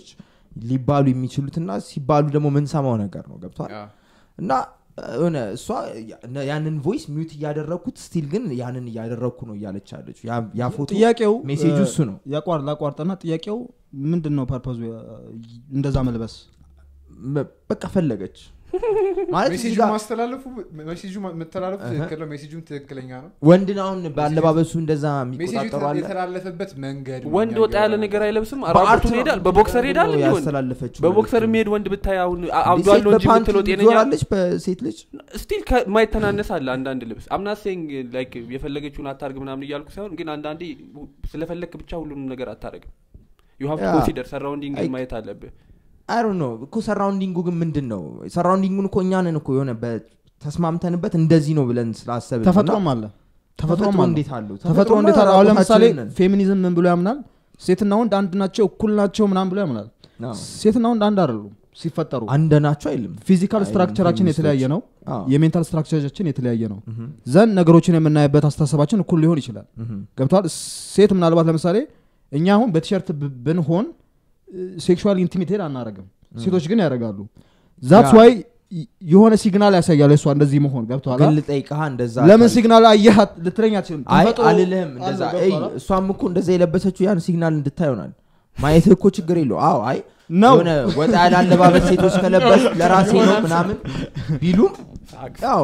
ሊባሉ የሚችሉትና ሲባሉ ደግሞ ምንሰማው ነገር ነው ገብቷል ያ። እና ሆነ እሷ ያ- ያንን ቮይስ ሚዩት እያደረግኩት ስቲል ግን ያንን እያደረግኩ ነው እያለች ያለች ያ ፎቶ ጥያቄው ሜሴጁ እ፣ እሱ ነው ያቋር ላቋርጠና ጥያቄው ምንድን ነው ፐርፐዙ እንደዛ መልበስ መ- በቃ ፈለገች ማለት እዚህ ሜሴጁ ጋር ማስተላለፉ ሜሴጁ ማ- መተላለፉ እህ። ትክክል ነው ሜሴጁም ትክክለኛ ነው ወንድን አሁን በአለባበሱ እንደዛ ሜሴጁ የሚቆጣጠሩ አለ የተላለፈበት መንገድ ነው ወንድ ወጣ ያለ የሚያየው። ነገር አይለብስም በአርት ራቁቱን ነው ይሄዳል በቦክሰር ይሄዳል ነው እንዲ ወንድ ያስተላለፈችው በቦክሰር መልዕክት። የሚሄድ ወንድ ብታይ አሁን አ- እንዲህ አብዷል ሴት ነው እንጂ በፓንት የምትለው ጤነኛ ትዞራለች በሴት ልጅ ስቲል ከማይተናነስ አለ አንዳንድ ልብስ አምናሴንግ ላይክ የፈለገችውን አታርግ ምናምን እያልኩ ሳይሆን ግን አንዳንዴ ስለፈለክ ብቻ ሁሉንም ነገር አታረግም ዩ ሀቭ ያ። ኮንሲደር ሰራውንዲንግ አይ- ማየት አለብህ አይ ነው እኮ ሰራውንዲንጉ ግን ምንድን ነው ሰራውንዲንጉን እኮ እኛንን እኮ የሆነ በ- ተስማምተንበት እንደዚህ ነው ብለን ስላሰብን ተፈጥሮም አለ ተፈጥሮም አለ እንዴት አለው ተፈጥሮ እንዴት አለ አሁን ለምሳሌ ራቁታችንን ነን። ፌሚኒዝም ምን ብሎ ያምናል ሴትና ወንድ አንድ ናቸው እኩል ናቸው ምናምን ብሎ ያምናል አዎ። ሴትና ወንድ አንድ አይደሉም ሲፈጠሩ አንድ ናቸው አይልም ፊዚካል አይልም ስትራክቸራችን ፌሚኒስቶች። የተለያየ ነው አዎ። የሜንታል ስትራክቸራችን የተለያየ ነው ምሁም፣ ዘንድ ነገሮችን የምናይበት አስተሳሰባችን እኩል ሊሆን ይችላል ምሁም። ገብተዋል ሴት ምናልባት ለምሳሌ እኛ አሁን በቲሸርት ብ- ብንሆን ሴክሹዋል ኢንቲሚቴድ አናረግም ሴቶች ግን ያደርጋሉ ዛትስ ያ። ዋይ የሆነ ሲግናል ያሳያል እሷ እንደዚህ መሆን ገብተዋል ግን ልጠይቅህ እንደዛ ለምን ካል- ሲግናል አየሃት ልትለኝ አትችልም አይ ተፈጥሮ አልልህም እንደዛ አለው፣ እይ ገብቶሃል? እሷም እኮ እንደዛ የለበሰችው ያን ሲግናል እንድታይ ይሆናል ማየትህ እኮ ችግር የለው አዎ አይ ነው የሆነ ወጣ ያለ አለባበስ ሴቶች ከለበስ ለራሴ ነው ምናምን ቢሉም ያው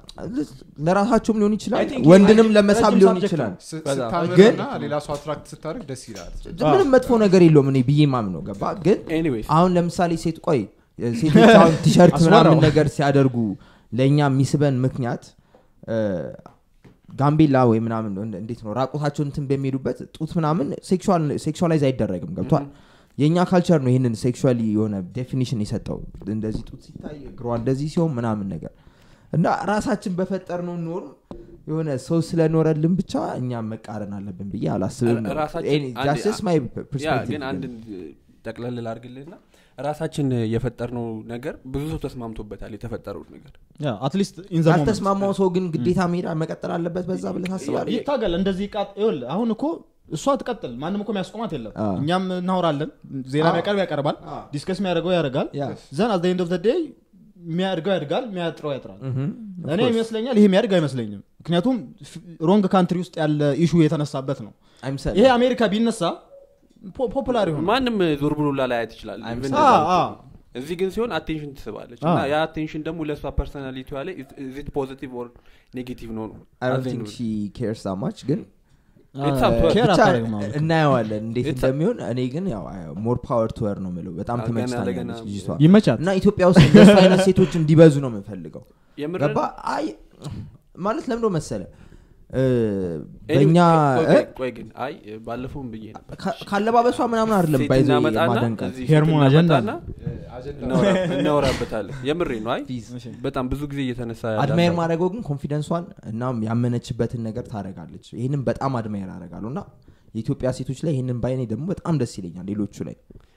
ለራሳቸውም ሊሆን ይችላል I think ወንድንም ይሄ ለመሳብ ረጅም ሊሆን subject ይችላል ስ- በጣም። ስታምርና ግን- ሌላ ሰው አትራክት ስታደርግ ደስ ይላል ምንም መጥፎ ነገር የለውም እኔ ብዬ ማም ነው ገባ ግን ኤኒዌይስ አሁን ለምሳሌ ሴት ቆይ ሴቶች አሁን ቲሸርት አስወራው። ምናምን ነገር ሲያደርጉ ለእኛ የሚስበን ምክንያት እ፣ ጋምቤላ ወይ ምናምን ነው፣ እንዴት ነው ራቁታቸውን እንትን በሚሄዱበት ጡት ምናምን ሴክሹዋላይዝ አይደረግም ገብቷል የእኛ ካልቸር ነው ይህንን ሴክሹዋሊ የሆነ ዴፊኒሽን የሰጠው እንደዚህ ጡት ሲታይ እግሯ እንደዚህ ሲሆን ምናምን ነገር እና ራሳችን በፈጠር ነው ኖር የሆነ ሰው ስለኖረልን ብቻ እኛ መቃረን አለብን ብዬ አላስብም ነው። ራሳችን Any- አንድ- that's just my ያ perspective ግን አንድ ጠቅለል ላርግልህና ራሳችን የፈጠርነው ነገር ብዙ ሰው ተስማምቶበታል የተፈጠረው ነገር አትሊስት ኢን ዘ ሞመንት ያልተስማማው ሰው ግን ግዴታ መሄድ መቀጠል አለበት በዛ ብለህ ታስባለህ ይታገል እንደዚህ ቃጥ ይኸውልህ አሁን እኮ እሷ ትቀጥል ማንም እኮ የሚያስቆማት የለም አዎ። እኛም እናወራለን ዜና አዎ። የሚያቀርብ ያቀርባል አዎ። ዲስከስ የሚያደርገው ያደርጋል ያ። ዘን አት ኤንድ ኦፍ ዴይ የሚያድገው ያድጋል የሚያጥረው ያጥራል ምሁም። Of እኔ course. ይመስለኛል ይሄ የሚያድግ አይመስለኝም ምክንያቱም ሮንግ ካንትሪ ውስጥ ያለ ኢሹ የተነሳበት ነው አይምሰል ይሄ አሜሪካ ቢነሳ ፖ- ፖፑላር ይሆናል ማንም ዞር ብሎ ላላያት ይችላል I'm Even sorry. እንደዛ አ- ብትሆን። እዚህ ግን ሲሆን አቴንሽን ትስባለች አ። እና ያ አቴንሽን ደግሞ ለእሷ ፐርሶናሊቲ ላይ ዚት ፖዚቲቭ ኦር ኔጌቲቭ ነው ነው I don't As in- think she cares that much ግን It's up to her. ኬር ብቻ አታደርግም አሁን እኮ። እናየዋለን እንዴት It's a- እንደሚሆን እኔ ግን ያው ሞር ፓወር ቱወር ነው ምለው በጣም ገና ለገና ትመችታኛለች ልጅቷ ይመቻት እና ኢትዮጵያ ውስጥ እንደሱ አይነት ሴቶች እንዲበዙ ነው የምንፈልገው የምር ገባ አይ ማለት ለምዶ መሰለ እ፣ Anyway, በእኛ ቆይ- እ፣ ቆይ- ቆይ ግን አይ ባለፈውም ብዬ ነበር ካ- ካለባበሷ ምናምን አይደለም ሴት ባይዘ እናመጣና ማደንቃት እዚህ ሄርሞን ሴት አጀንዳ እናመጣና አጀንዳ እናወራ- እናወራበታለን የምሬ ነው አይ Please. በጣም ብዙ ጊዜ እየተነሳ ያለ አድማየር ሀሳብ። ማድረገው ግን ኮንፊደንሷን እናም ያመነችበትን ነገር ታደረጋለች ይህንን በጣም አድማየር አደርጋለሁ እና የኢትዮጵያ ሴቶች ላይ ይህንን ባይኔ ደግሞ በጣም ደስ ይለኛል ሌሎቹ ላይ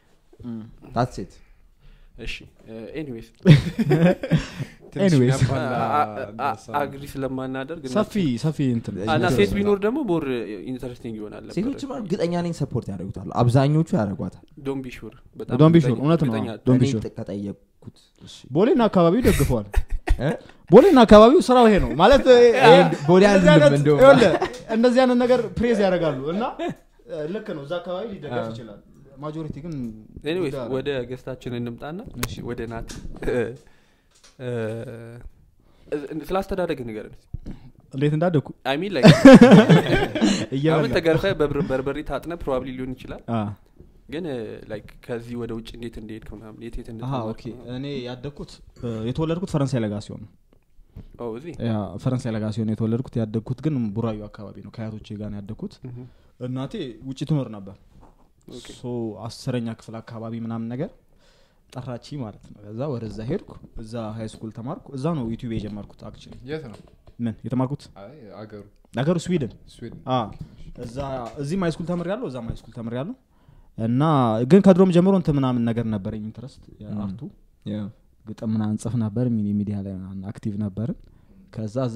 ታትስ ኢት እሺ ኤኒዌይስ ትንሽ Anyways. የሚያባላ ሀሳብ ነው። አግሪ ስለማናደርግ እና- ሰፊ ሰፊ እንትን አ- እና ሴት ቢኖር ደግሞ ሞር ኢንተረስቲንግ ይሆናል ሴቶችም እርግጠኛ ነኝ ሰፖርት ያደርጉታል አብዛኞቹ ያደርጓታል ዶን ቢ ሹር Don't be sure፣ እውነት ነው። Don't be እኔ sure። ጥ- ከጠየቅኩት እሺ። ቦሌና አካባቢው ደግፈዋል እ? ቦሌና አካባቢው ስራው ይሄ ነው ማለት እ፣ ቦሌ እንደዚህ አንልም አይነት- እንደውም። ይኸውልህ፣ እንደዚህ አይነት ነገር ፕሬዝ ያደርጋሉ እና እ፣ ልክ ነው እዛ አካባቢ ሊደገፍ ይችላል ማጆሪቲ ግን ኤኒዌይስ ጉዳይ አለ። ወደ ገስታችን እንምጣና ወደ ናት እ፣ ስለ አስተዳደግ ንገረን እንዴት እንዳደግኩ አይ ሚን ላይ እየበላ አሁን ተገርፈ በብር- በርበሬ ታጥነ ፕሮባብሊ ሊሆን ይችላል አ፣ ግን ላይክ ከዚህ ወደ ውጭ እንዴት እንደሄድክ ምናምን የት የት አሀ፣ እንደተማርክ ኦኬ ምናምን። እኔ ያደግኩት እ፣ የተወለድኩት ፈረንሳይ ለጋሲዮን ነው ኦ እዚህ ያ ፈረንሳይ ለጋሲዮን የተወለድኩት ያደግኩት ግን ቡራዩ አካባቢ ነው ከአያቶቼ ጋር ነው ያደግኩት ምሁም። እናቴ ውጭ ትኖር ነበር ኦኬ። ሶ አስረኛ ክፍል አካባቢ ምናምን ነገር ጠራቺ ማለት ነው ከዛ ወደዛ ሄድኩ እዛ ሀይ ስኩል ተማርኩ እዛ ነው ዩቲዩብ የጀመርኩት አክቹዋሊ የት ነው ምን የተማርኩት አይ አገሩ ነገሩ ስዊድን ስዊድን አ፣ እዛ እዚህም ሃይስኩል ተምር ያለው እዛም ሃይስኩል ተምር ያለው እና ግን ከድሮም ጀምሮ እንትን ምናምን ነገር ነበረኝ ኢንትረስት አርቱ ግጥም ምናምን ጽፍ ነበር ሚኒ ሚዲያ ላይ ምናምን አክቲቭ ነበርን ከዛ እዛ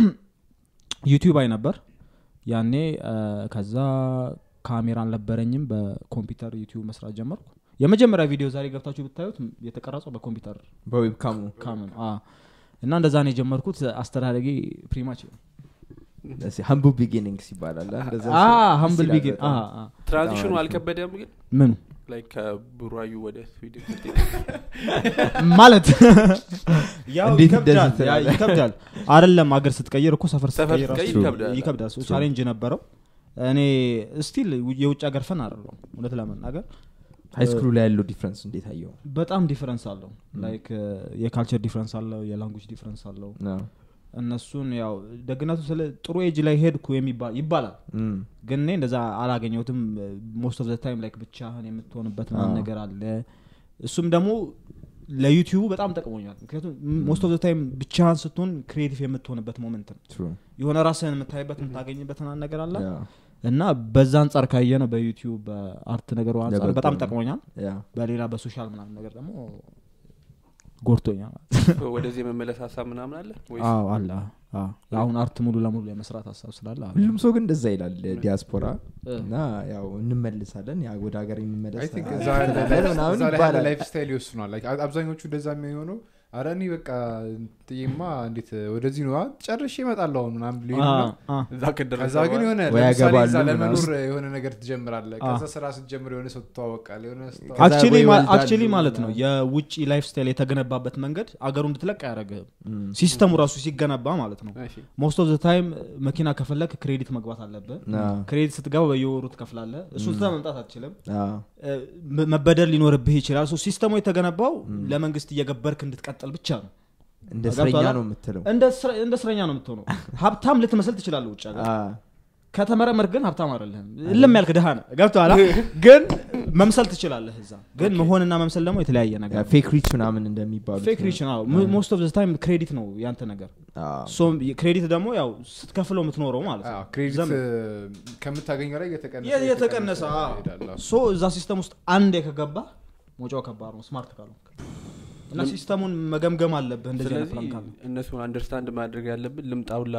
ዩቲዩብ አይ ነበር ያኔ አ፣ ከዛ ካሜራ አልነበረኝም በኮምፒውተር ዩቲዩብ መስራት ጀመርኩ የመጀመሪያ ቪዲዮ ዛሬ ገብታችሁ ብታዩት የተቀረጸው በኮምፒውተር በዌብካሙ ካምን እና እንደዛ ነው የጀመርኩት አስተዳደጌ ፕሪማች ሀምቡ ቢጊኒንግስ ይባላል አ? እንደዛ አ ሲል ሀምብል ይላል ቢጊን በጣም። ትራንዚሽኑ በጣም አሪፍ ነው። አልከበደም ግን ምኑ ላይክ ከቡራዩ ወደ ስዊድን ስትሄድ ማለት ያው እንዴት ይከብዳል እንደዚህ ያ ትላለህ? ይከብዳል አይደለም አገር ስትቀይር እኮ ሰፈር ሰፈር ስትቀይር ስትቀይር ራሱ ይከብዳል። ይከብዳል True. ቻሌንጅ ነበረው እኔ ስቲል የውጭ ሀገር ፈን አይደለም እውነት ለመናገር ሃይ ስኩሉ ላይ ያለው ዲፍረንስ እንዴት አየው በጣም ዲፍረንስ አለው ላይክ የካልቸር ዲፍረንስ አለው የላንጉጅ ዲፍረንስ አለው እነሱን ያው ደግነቱ ስለ ጥሩ ኤጅ ላይ ሄድኩ የሚባል ይባላል እም፣ ግን እኔ እንደዛ አላገኘሁትም ሞስት ኦፍ ዘ ታይም ላይክ ብቻህን የምትሆንበት ምናምን አዎ። ነገር አለ እሱም ደግሞ ለዩቲዩቡ በጣም ጠቅሞኛል ምክንያቱም ሞስት ኦፍ ዘ ታይም ብቻህን ስትሆን ክሪኤቲቭ የምትሆንበት ሞመንት ነው true። የሆነ ራስህን የምታይበት የምታገኝበት ምናምን ነገር አለ ያ፣ እና በዛ አንጻር ካየ ነው በዩቲዩብ በአርት ነገሩ አንጻር ለበጎ በጣም ነው። ጠቅሞኛል ያ። በሌላ በሶሻል ምናምን ነገር ደግሞ ጎድቶኛል ወደዚህ የመመለስ ሀሳብ ምናምን አለ ወይስ አዎ አለ አዎ። አሁን አርት ሙሉ ለሙሉ የመስራት ሀሳብ ስላለ አለ። ሁሉም ሰው ግን እንደዛ ይላል ዲያስፖራ እ። እና ያው እንመልሳለን ያ ወደ ሀገር አይ የሚመለስ ቲንክ አ- እዛ ያለ አስተዳደር ላይፍ- ምናምን እዛ ላይ ያለ ይባላል ላይፍ ስታይል ይወስኗል Like አ- አብዛኞቹ እንደዛ የሚሆነው አረ እኔ በቃ ጥዬማ እንዴት ወደዚህ ነው አ፣ ጨርሼ እመጣለሁ አሁን ምናምን ብሎ አ፣ ይሄዱና አ። እዛ ከደረሰ ከዛ ግን በኋላ- የሆነ ወይ ለምሳሌ ያገባሉ እዛ ምናምን። ለመኖር የሆነ ነገር ትጀምራለ አ። ከዛ ስራ ስትጀምር የሆነ ሰው ትተዋወቃል የሆነ ስታ- ከዛ አክቹሊ ወይ ማ- ይወልዳሉ አክቹሊ ማለት ነው ምናምን። የውጭ ላይፍ ስታይል የተገነባበት መንገድ አገሩ እንድትለቅ አያደረግህም እም፣ ሲስተሙ ራሱ ሲገነባ ማለት ነው እሺ። ሞስት ኦፍ ዘ ታይም መኪና ከፈለግ ክሬዲት መግባት አለብህ አ፣ ክሬዲት ስትገባ በየወሩ ትከፍላለ እሱ ትተህ መምጣት አትችልም አ፣ እ፣ መ- መበደር ሊኖርብህ ይችላል ሶ ሲስተሙ የተገነባው ለመንግስት እየገበርክ እንድትቀጥል ብቻ ነው እንደ ገብቶሃል? እስረኛ ነው የምትለው እንደ እስረ- እንደ እስረኛ ነው የምትሆነው ሀብታም ልትመስል ትችላለህ ውጭ ሀገር አ፣ ከተመረመር ግን ሀብታም አይደለህም እልም ያልክ ድሃ ነህ ገብቶሃል ግን መምሰል ትችላለህ እዛ ግን መሆንና መምሰል ደግሞ የተለያየ ነገር ነው። ፌክ ሪች ምናምን እንደሚባሉት ፌክ ሪች ነው ሞስት ኦፍ ዘ ታይም ክሬዲት ነው ያንተ ነገር አ፣ ሶ ክሬዲት ደግሞ ያው ስትከፍለው የምትኖረው ማለት አዎ፣ ነው ክሬዲት ዘመን። እ፣ ከምታገኘው ላይ እየተቀነሰ የ- የተቀነሰ አዎ። ይሄዳል። አዎ። ሶ እዛ ሲስተም ውስጥ አንድ ከገባ መውጫው ከባድ ነው ስማርት ካልሆንክ እና ሲስተሙን መገምገም አለብህ እንደዚህ አይነት ስለዚህ ፕላን ካለ እነሱን አንደርስታንድ ማድረግ ያለብን ልምጣውላ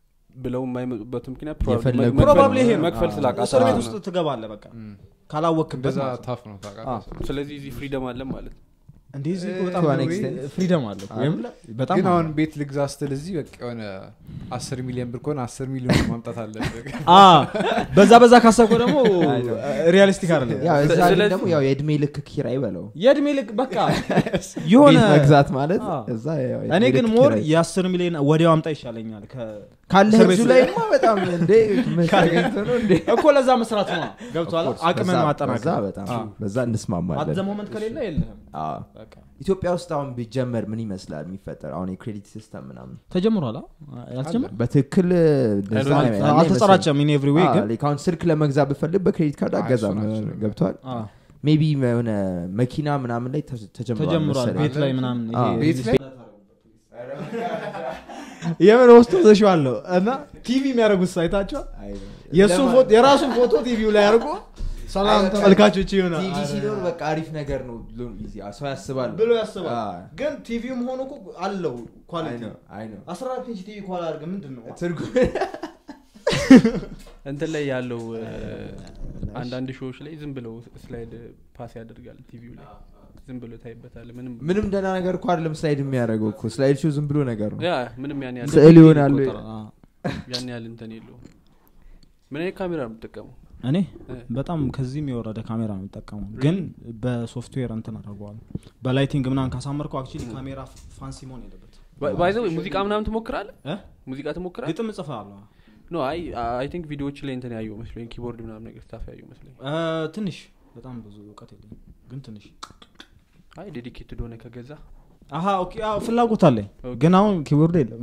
ብለው የማይመጡበት ምክንያት የፈለጉ- መክፈል- ፕሮባብሊ ይሄ ነው መክፈል ስላቃተ እስር ቤት ነው። ውስጥ ትገባለህ በቃ እም። ካላወክበት እንደዛ ማለት ነው። ታፍ ነው ታውቃለህ። ስለዚህ እዚህ ፍሪደም አለ ማለት ነው እንዲህ እዚህ እኮ እ፣ በጣም to an extent. ፍሪደም አለ እኮ። ወይም በጣም ግን አለ። አሁን ቤት ልግዛ ስትል እዚህ በቃ የሆነ አስር ሚሊዮን ብር ከሆነ አስር ሚሊዮን ማምጣት አለብህ አ በዛ በዛ ካሰብከው ደግሞ ሪያሊስቲክ አይደለም ያው እዛ ግን ስለዚህ- ደግሞ ያው የእድሜ ልክ ኪራይ በለው የእድሜ ልክ በቃ የሆነ ቤት መግዛት ማለት አ። እዛ ያው እኔ የእድሜ ግን ልክ ሞር ኪራይ። የአስር ሚሊዮን ወዲያው አምጣ ይሻለኛል ከ- ካለ እስር ህዝቡ ቤት ላይ በጣም እንዴ ምን ተገኝቶ ነው እንዴ እኮ ለዛ መስራት ነው ገብቷል Of course፣ አቅምን በዛ- ማጠናከር በዛ በጣም በዛ እንስማማለን አዘ ሞመንት ከሌለ የለህም አ። በቃ ኢትዮጵያ ውስጥ አሁን ቢጀመር ምን ይመስላል የሚፈጠር አሁን የክሬዲት ሲስተም ምናምን ተጀምሯል አ? ያልተጀመረ በትክክል እንደዛ አይደለም፣ ያለ አልተጸራጨም ኢን ኤቭሪ ዌይ አይመስለኝም። ግን አዎ፣ like አሁን ስልክ ለመግዛት ብፈልግ በክሬዲት ካርድ አይ፣ አገዛም እሱን አልችልም። ገብቷል አ፣ ሜቢ የሆነ መኪና ምናምን ላይ ተ- ተጀምሯል ተጀምሯል መሰለኝ። ቤት ላይ ምናምን አ፣ ይሄ- ቤት ላይ የምን ውስጡ ተሽዋለሁ እና ቲቪ የሚያደርጉት ሳይታቸው አይ፣ የእሱን ለማ- ፎቶ የራሱን ፎቶ ቲቪው ላይ አድርጎ ሰላም አይ፣ ተመልካቾች ይሆናል ቲቪ ሲኖር በቃ አሪፍ ነገር ነው ብሎ ሰው ያስባል ብሎ ያስባል አ፣ ግን ቲቪውም ሆኖ እኮ አለው አይ ኳሊቲ ነው፣ አይ ነው። አስራ አራት ኢንች ቲቪ ኳል አድርገህ ምንድን ነው ትርጉም እንትን ላይ ያለው እ፣ አንዳንድ ሾዎች ላይ ዝም ብለው ስላይድ ፓስ ያደርጋል ቲቪው ላይ ዝም ብሎ ታይበታል ምንም ምንም ደህና ነገር እኮ አይደለም ስላይድ የሚያደርገው እኮ ስላይድ ሾው ዝም ብሎ ነገር ነው ያ ምንም ያን ያህል ስዕል ይሆናሉ ያን ያህል እንትን የለውም ምን አይነት ካሜራ ነው የምትጠቀመው እኔ እ። በጣም ከዚህም የወረደ ካሜራ ነው የሚጠቀመው ግን በሶፍትዌር እንትን አደርገዋል በላይቲንግ ምናምን ካሳመርከው አክቹሊ ካሜራ ፋንሲ መሆን የለበት ባይዘው ሙዚቃ ምናምን ትሞክራለህ እ? ሙዚቃ ትሞክራለህ ግጥም እጽፋለሁ ኖ አይ አይ ቲንክ ቪዲዮዎች ላይ እንትን ያየው መስሎኝ ኪቦርድ ምናምን ነገር ስታፍ ያየው መስሎኝ እ፣ ትንሽ በጣም ብዙ እውቀት የለኝም ግን ትንሽ አይ ዴዲኬትድ ሆነ ከገዛ አሀ ኦኬ አዎ፣ ፍላጎት አለኝ ኦኬ። ግን አሁን ኪቦርድ የለም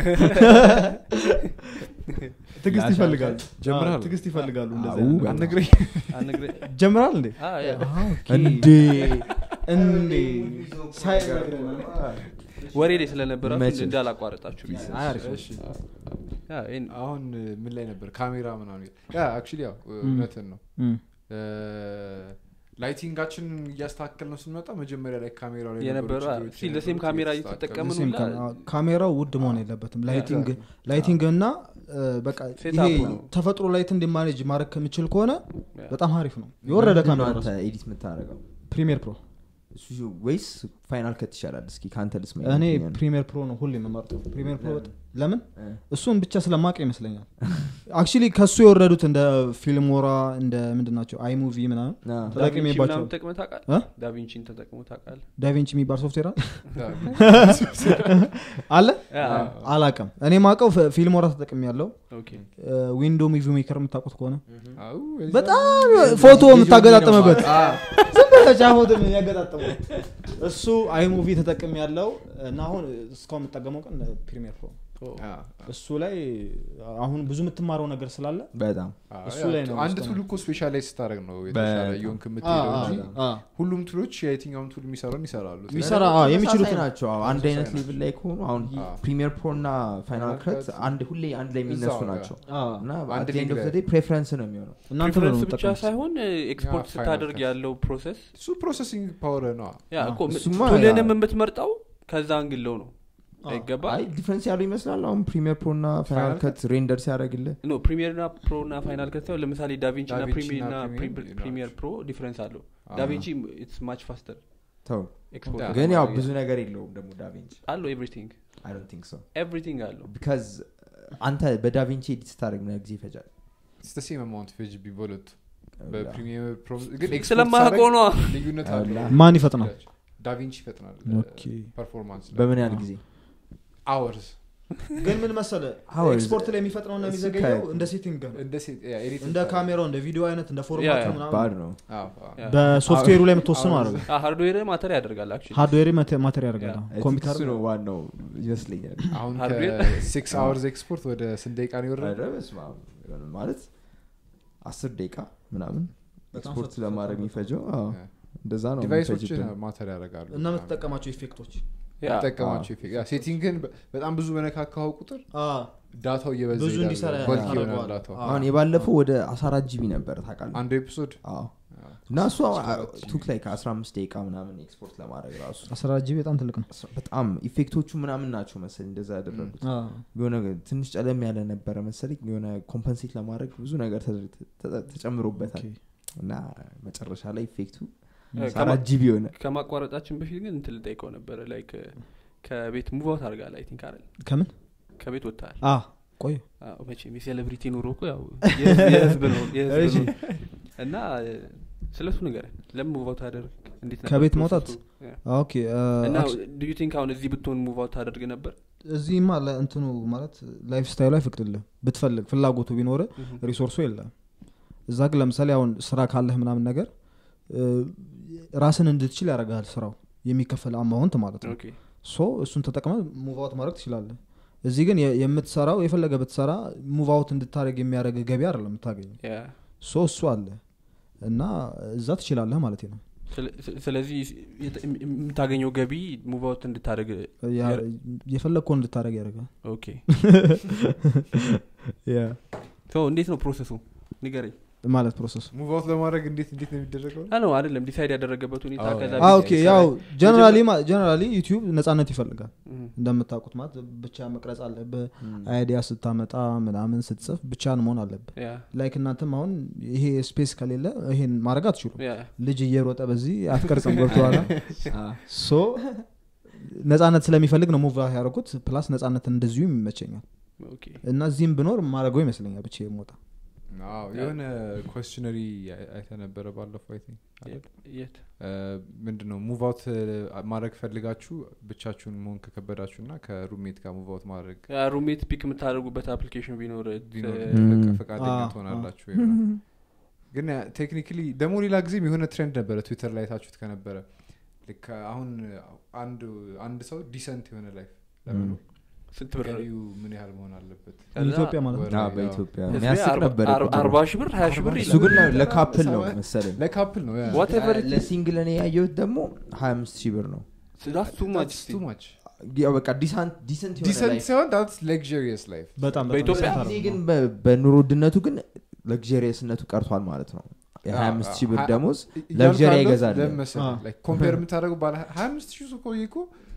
ትግስት ይፈልጋሉ ጀምረሃል? አዎ፣ ትግስት ይፈልጋሉ እንደዚህ አው፣ አይነት ነገር። አትነግረኝ አነግረ- ጀምራል እንዴ አ፣ ያ። እንዴ እንዴ ሳይነግረን ወሬ ላይ ስለነበራችሁ መቼም። እንዳላቋረጣችሁ ብዬ። አይ፣ አሪፍ ነው። እሺ ያ፣ ይሄን- አሁን እ፣ ምን ላይ ነበር ካሜራ ምናምን ያ አክቹሊ ያው እ፣ እውነትን ነው እም። እ፣ ላይቲንጋችን እያስተካከል ነው ስንመጣ መጀመሪያ ላይ ካሜራው ላይ የነበረ ነበሩ ችግሮች ሲል ለሴም የነበሩት ካሜራ እየተስተካከሉ እየተጠቀምን ሴም ሁላ ካ- ካሜራው ውድ መሆን የለበትም ላይቲንግ ላይቲንግ እና እ፣ በቃ ሴትአፑ ይሄ ነው። ተፈጥሮ ላይት እንዲማኔጅ ማድረግ ከምችል ከሆነ ያ። በጣም አሪፍ ነው የወረደ ምንድን ነው ካሜራ አንተ ራሱ ኤዲት የምታደርገው ፕሪሚየር ፕሮ እሱ ወይስ ፋይናል ከት ይሻላል እስኪ ከአንተ ልስማ እኔ ይመስለኛል። ፕሪሚየር ፕሮ ነው ሁሌ የምመርጠው ፕሪሚየር ፕሮ ለምን? በጣም- ለምን እ። እሱን ብቻ ስለማቅ ይመስለኛል አክቹሊ ከሱ የወረዱት እንደ ፊልሞራ እንደ ምንድን ናቸው አይሙቪ ምናምን አ፣ ተጠቅሜባቸው ዳቪንቺ ምናምን ተጠቅመህ ታውቃለህ? እ? ዳቪንቺን ተጠቅመህ ታውቃለህ? ዳቪንቺ የሚባል ሶፍትዌር አለ? አ- አለ ያ፣ አላቅም እኔ ማቀው ፊልሞራ ተጠቅሚ ያለው ኦኬ። ዊንዶ ሙቪ ሜከር የምታውቁት ከሆነ አው፣ እዛ- በጣም ፎቶ የምታገጣጠምበት ዝም ብለህ ጫፎት የሚያገጣጥመው እሱ አይሙቪ ተጠቅም ያለው እና አሁን እስካሁን የምጠቀመው ቀን ፕሪሚየር ፕሮ አ፣ እሱ ላይ አሁን ብዙ የምትማረው ነገር ስላለ በጣም አ፣ እሱ ያ፣ ላይ ነው አንድ ውስጥ ቱል እኮ ስፔሻላይዝ ስታደረግ ነው የተሻለ በጣም። እየሆንክ የምትሄደው አ- እንጂ አ- ሁሉም ቱሎች የትኛውም ቱል የሚሰራውን ይሰራሉ የሚሰራ አ፣ የሚችሉት ተመሳሳይ ናቸው አዎ፣ አንድ አይነት ተመሳሳይ ሌቭል ላይ ከሆኑ አሁን አ። ፕሪሚየር ፕሮ እና ፋይናል Final ከት Cut አንድ ሁሌ አንድ ላይ የሚነሱ እዛው ጋር። ናቸው አ፣ እና አንድ አት ኤንድ ሊግ ኦፍ ላይ። ዴይ ፕሬፈረንስ ነው የሚሆነው እናንተ ነው ፕሪፈረንስ ብቻ የምትጠቀሙት። ሳይሆን ኤክስፖርት ያ፣ ስታደርግ ፋይናል ያለው ፕሮሰስ እሱ ፕሮሰሲንግ ፓወር ነው ያ አዎ፣ እኮ እሱማ ቱልንም ያ- የምትመርጠው ከዛ አንግለው ነው አዎ። አይገባ አይ ዲፍረንስ ያለው ይመስላል አሁን ፕሪሚየር ፕሮ እና ፋይናል Final ከት ሬንደር ሲያደርግልህ ኖ ፕሪሚየር ና ፕሮ እና ፋይናል ከት ሳይሆን ለምሳሌ ዳቪንቺ ና ዳቪንቺ ፕሪሚየር እና ና ፕሪሚየር ፕሪሚየር ፕሮ ዲፍረንስ አለው አዎ። ዳቪንቺ ኢትስ ማች ፋስተር ተው ኤክስፖርት ያ። ግን ያው ብዙ ነገር የለውም ደግሞ ዳቪንቺ አለው ኤቭሪቲንግ አይ ዶንት ቲንክ ሶ ኤቭሪቲንግ አለው ቢካዝ አንተ በዳቪንቺ ኤዲት ስታደርግ ምን ያህል ጊዜ ይፈጃል ሴም አማውንት ፌጅ ቢበሉት በፕሪሚየር ፕሮ ግን ኤክስፖርት ስለማያውቀው ሳደርግ ነዋ ልዩነት አላ። አለው ማን ይፈጥናል ዳቪንቺ ይፈጥናል ኦኬ። ፐርፎርማንስ በምን ያህል ጊዜ አወርስ ግን ምን መሰለ How is- ኤክስፖርት ላይ የሚፈጥነው እና እሱ የሚዘገየው ከ- እንደ ሴቲንግ ነው እንደ ሴት ያ ኤዲት እንደ ካሜራው እንደ ቪዲዮ አይነት እንደ ያ፣ ፎርማት ያ። ምናምን ባድ ነው አዎ አዎ ያ። በሶፍትዌሩ ላይ የምትወስነው አለ ሃርድዌር ማተር ያደርጋል አክቹዋሊ ሃርድዌር ማተር ያደርጋል ያ። I think ኮምፒውተር እሱ ነው ዋናው ይመስለኛል አሁን Hardware? ከሲክስ አወርስ ኤክስፖርት ወደ ስንት ደቂቃ ነው የወረደ ኧረ በስመ አብ። ማለት አስር ደቂቃ ምናምን በጣም ኤክስፖርት ፈጣን ለማድረግ ነው። የሚፈጀው አዎ፣ ያ። እንደዛ ነው ዲቫይሶች የሚፈጅብን። ማተር ያደርጋሉ እና የምትጠቀማቸው ኢፌክቶች ጠቀማቸው ሴቲንግን በጣም ብዙ በነካካው ቁጥር አ፣ ዳታው እየበዛ ብዙ ይሄዳል። እንዲሰራ በልክ ይሆናል ያደርገዋል። ዳታው አ። አሁን የባለፈው ወደ 14 ጂቢ ነበር ታውቃለህ አንዱ ኤፒሶድ አዎ። እና እሱ ቱክ ላይ ከ15 ደቂቃ ምናምን ኤክስፖርት ለማድረግ ራሱ አስራ ጂቢ በጣም ትልቅ ነው በጣም ኢፌክቶቹ ምናምን ናቸው መሰለኝ እንደዛ ያደረጉት አ፣ የሆነ ትንሽ ጨለም ያለ ነበረ መሰለኝ የሆነ ኮምፐንሴት ለማድረግ ብዙ ነገር ተ- ተ- ተጨምሮበታል ኦኬ። እና መጨረሻ ላይ ኢፌክቱ ከማ- አራት ጂቢ ሆነ ከማቋረጣችን በፊት ግን እንትን ልጠይቀው ነበረ ላይክ ከቤት ሙቫውት አድርጋል አይ ቲንክ አይደል ከምን ከቤት ወጥተሃል አ ቆይ አዎ፣ መቼም የሴሌብሪቲ ኑሮ እኮ ያው የህዝብ- የህዝብ ነው የህዝብ እሺ። ነው እና ስለሱ ነገር ለምን ሙቫውት ታደርግ እንዴት ነበር ከቤት ፕሮሰሱ? መውጣት? ያ። ኦኬ አ፣ እና አክቹ- ዱ ዩ ቲንክ አሁን እዚህ ብትሆን ሙቫውት ታደርግ ነበር እዚህማ ለእንትኑ ማለት ላይፍ ስታይሉ አይፈቅድልህ ብትፈልግ ፍላጎቱ ቢኖር ሪሶርሱ የለም እዛ ግን ለምሳሌ አሁን ስራ ካለህ ምናምን ነገር እ፣ ራስን እንድትችል ያደርጋል ስራው የሚከፈል አማውንት ማለት ነው ኦኬ ሶ እሱን ተጠቅመ ሙቭአውት ማድረግ ትችላለህ እዚህ ግን የ- የምትሰራው የፈለገ ብትሰራ ሙቭአውት እንድታደረግ የሚያደረግ ገቢ አይደለም የምታገኘው ያ ሶ እሱ አለ እና እዛ ትችላለህ ማለት ነው ስለ- ስለ- ስለዚህ የት- የምታገኘው ገቢ ሙቫውት እንድታደርግ ያ- ያረ- የፈለግከውን እንድታደረግ ያደርጋል ኦኬ ሶ እንዴት ነው ፕሮሰሱ ንገረኝ ማለት ፕሮሰሱ ሙቭ አውት ለማድረግ እንዴት እንዴት ነው የሚደረገው አ ነው አይደለም ዲሳይድ ያደረገበት ሁኔታ አዎ፣ ከዛ ያ። አ፣ ቤት ኦኬ ይሰራል። ያው ጀነራሊ ጀነራሊ ዩቲዩብ ነጻነት ይፈልጋል እም፣ እንደምታውቁት ማለት ብቻ መቅረጽ አለብህ አይዲያ ስታመጣ ምናምን ስትጽፍ ብቻን መሆን አለብህ ያ ላይክ እናንተም አሁን ይሄ ስፔስ ከሌለ ይሄን ማድረግ አትችሉም ያ ልጅ እየሮጠ በዚህ አትቀርጽም ገብተዋላ ሶ ነጻነት ስለሚፈልግ ነው ሙቭ ያደረጉት ፕላስ ነጻነት እንደዚሁ ይመቸኛል ኦኬ እና እዚህም ብኖር ማድረገው ይመስለኛል ብቻ የሞጣ አዎ፣ የሆነ ኮስችነሪ አይተ ነበረ ባለፈው አይ ቲንክ አይደል? የት ምንድን ነው ሙቭ አውት ማድረግ ፈልጋችሁ ብቻችሁን መሆን ከከበዳችሁ እና ከሩሜት ጋር ሙቭ አውት ማድረግ ሩሜት ፒክ የምታደርጉበት አፕሊኬሽን ቢኖር ቢኖር እ፣ ም። በቃ ፈቃደኛ አ፣ ትሆናላችሁ ወይ ምናምን። ግን ቴክኒካሊ ደግሞ ሌላ ጊዜም የሆነ ትሬንድ ነበረ ትዊተር ላይ ታችሁት ከነበረ ልክ አሁን አንድ አንድ ሰው ዲሰንት የሆነ ላይፍ ለመኖር ስንት ብር ገቢው ምን ያህል መሆን አለበት ከዛ ኢትዮጵያ ማለት ነው ወር አዎ፣ ላይ፣ በኢትዮጵያ ህዝቤ የሚያስቅ አርባ- ነበር አርባ- አርባ ሺህ ብር ሀያ ሺህ ብር እሱ ይላል ግን ለካፕል ነው መሰለኝ ለካፕል ነው Whatever it is. ለሲንግል እኔ ያየሁት ደግሞ 25 ሺህ ብር ነው That's too much ቱ ማች ያው በቃ ዲሰንት ዲሰንት የሆነ ዲሰንት life ሳይሆን ዳትስ ሌክዥሪየስ ላይፍ በጣም በኢትዮጵያ በጣም ጊዜ ግን በ- በኑሮ ውድነቱ ግን ለግሪየስነቱ ቀርቷል ማለት ነው የ25 ሺህ ብር አ- ደሞዝ ለግዠሪ አይገዛል አ። ኮምፔር የምታደረጉ ባለ ሀያ አምስት ሺህ ሰው ቆይ እኮ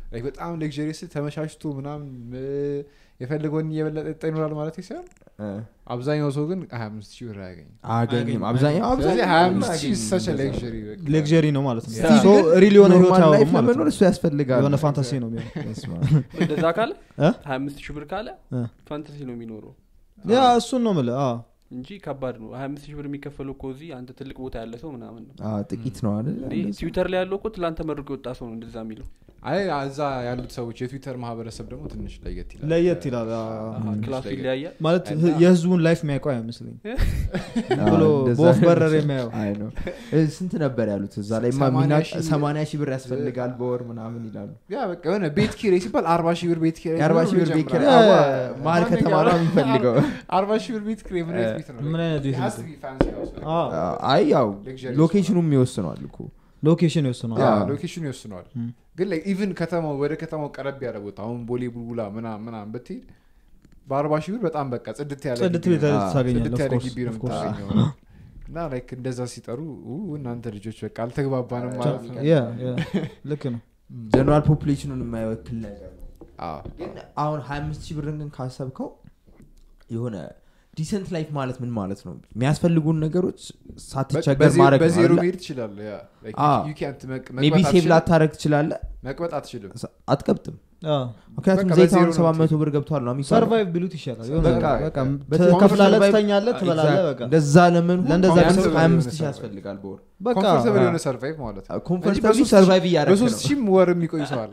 like በጣም ሌክዥሪስ ተመቻችቶ ምናምን እ፣ የፈለገውን እየበለጠ ጠጣ ይኖራል ማለት ሳይሆን እ፣ አብዛኛው ሰው ግን ሀያ አምስት ሺህ ብር አያገኝም አያገኝም አብዛኛው ስለዚህ አብዛኛው ሀያ አምስት ሺህ አያገኝም ሰች እንደዛ። ሌክዥሪ ሌክዠሪ ነው ማለት ነው Yeah. ሶ ሪል የሆነ ህይወት ኖርማል አያወሩም ላይፍ ማለት ለመኖር ነው እሱ ያስፈልጋል የሆነ ፋንታሲ ነው የሚሆነው በስመ እንደዛ ካለ እ? ሀያ አምስት ሺህ ብር ካለ እ። ፋንታሲ ነው የሚኖረው ያ እሱን ነው ምል እንጂ ከባድ ነው ሀያ አምስት ሺህ ብር የሚከፈለው እኮ እዚህ አንተ ትልቅ ቦታ ያለ ሰው ምናምን ነው አዎ፣ ጥቂት ነው አይደል እንዴ ትዊተር ላይ ያለው እኮ ትላንት ተመርቆ የወጣ ሰው ነው እንደዛ የሚለው አይ እዛ ያሉት ሰዎች የትዊተር ማህበረሰብ ደግሞ ትንሽ ለየት ይላል ለየት ይላል አ- አሃ፣ ክላሱ ይለያያል ማለት እና- የህዝቡን ላይፍ የሚያውቀው አይመስለኝ አዎ፣ ብሎ እንደዛ በወፍ ነው። በረር የሚያየው አይ ነው እ፣ ስንት ነበር ያሉት እዛ ላይ ሰማንያ ሺህ- ሰማንያ ሺህ ብር ያስፈልጋል በወር ምናምን ይላሉ ያ በቃ የሆነ ቤት ኪራይ ሲባል አርባ ሺህ ብር ቤት ኪራይ የአርባ ሺህ ብር ቤት ኪራይ ያ- አዋ፣ መሀል ከተማ ነው የሚፈልገው አርባ ሺህ ብር ቤት ኪራይ ምን አይነት ቤት ነው ምን አይነት ቤት It has ነው? to be fancy house, like- አዎ፣ አይ ያው Luxurious ሎኬሽኑም ይወስነዋል እኮ ሎኬሽን ይወስነዋል ያ አዎ። ሎኬሽኑ ይወስነዋል ም። ግን ኢቭን ከተማው ወደ ከተማው ቀረብ ያለ ቦታ አሁን ቦሌ ቡልቡላ ምናምን ምናምን ብትሄድ በአርባ ሺህ ብር በጣም በቃ ጽድት ያለ ጽድት ግቢ ቤት ነው። አዎ፣ ታገኛለህ ጽድት of ያለ course, ግቢ ነው of course። የምታገኘው እና ላይክ እንደዛ ሲጠሩ ኡ እናንተ ልጆች በቃ አልተግባባንም ማለት ነው ያ ያ፣ ልክ ነው ጀነራል ፖፑሌሽኑን የማይወክል ነገር ነው አዎ። ግን አሁን ሀያ አምስት ሺህ ብርን ግን ካሰብከው የሆነ ዲሰንት ላይፍ ማለት ምን ማለት ነው የሚያስፈልጉን ነገሮች ሳትቸገር በዜ- ማድረግ ነው በዜሮ አይደለ? መሄድ ትችላለህ ያ Like, አዎ። you can't መቅ- ሜቢ መቅበጥ ሴቭ አትችልም። ላታረግ ትችላለ መቅበጥ አትችልም አትቀብጥም አዎ። ምክንያቱም በቃ ዘይት በዜሮ አሁን ነው ሰባት መቶ የምትሄድ። ብር ገብቷል ነው የሚባለው። ሰርቫይቭ ቢሉት ይሻላል የሆነ በቃ በቃ በትክክል ትከፍላለህ survive- ትተኛለህ ትበላለህ Exact. በቃ እንደዛ ለምን ለእንደዛ ቢያንስ ለምን- ሀያ አምስት ለምን ሺህ survive? ያስፈልጋል በወር በቃ ኮምፎርታብል አዎ። የሆነ ሰርቫይቭ ማለት ነው ኮምፎርታብሊ በሶስት ሰርቫይቭ እያደረግ በሶስት ሺህም ወር የሚቆይ ሰዋል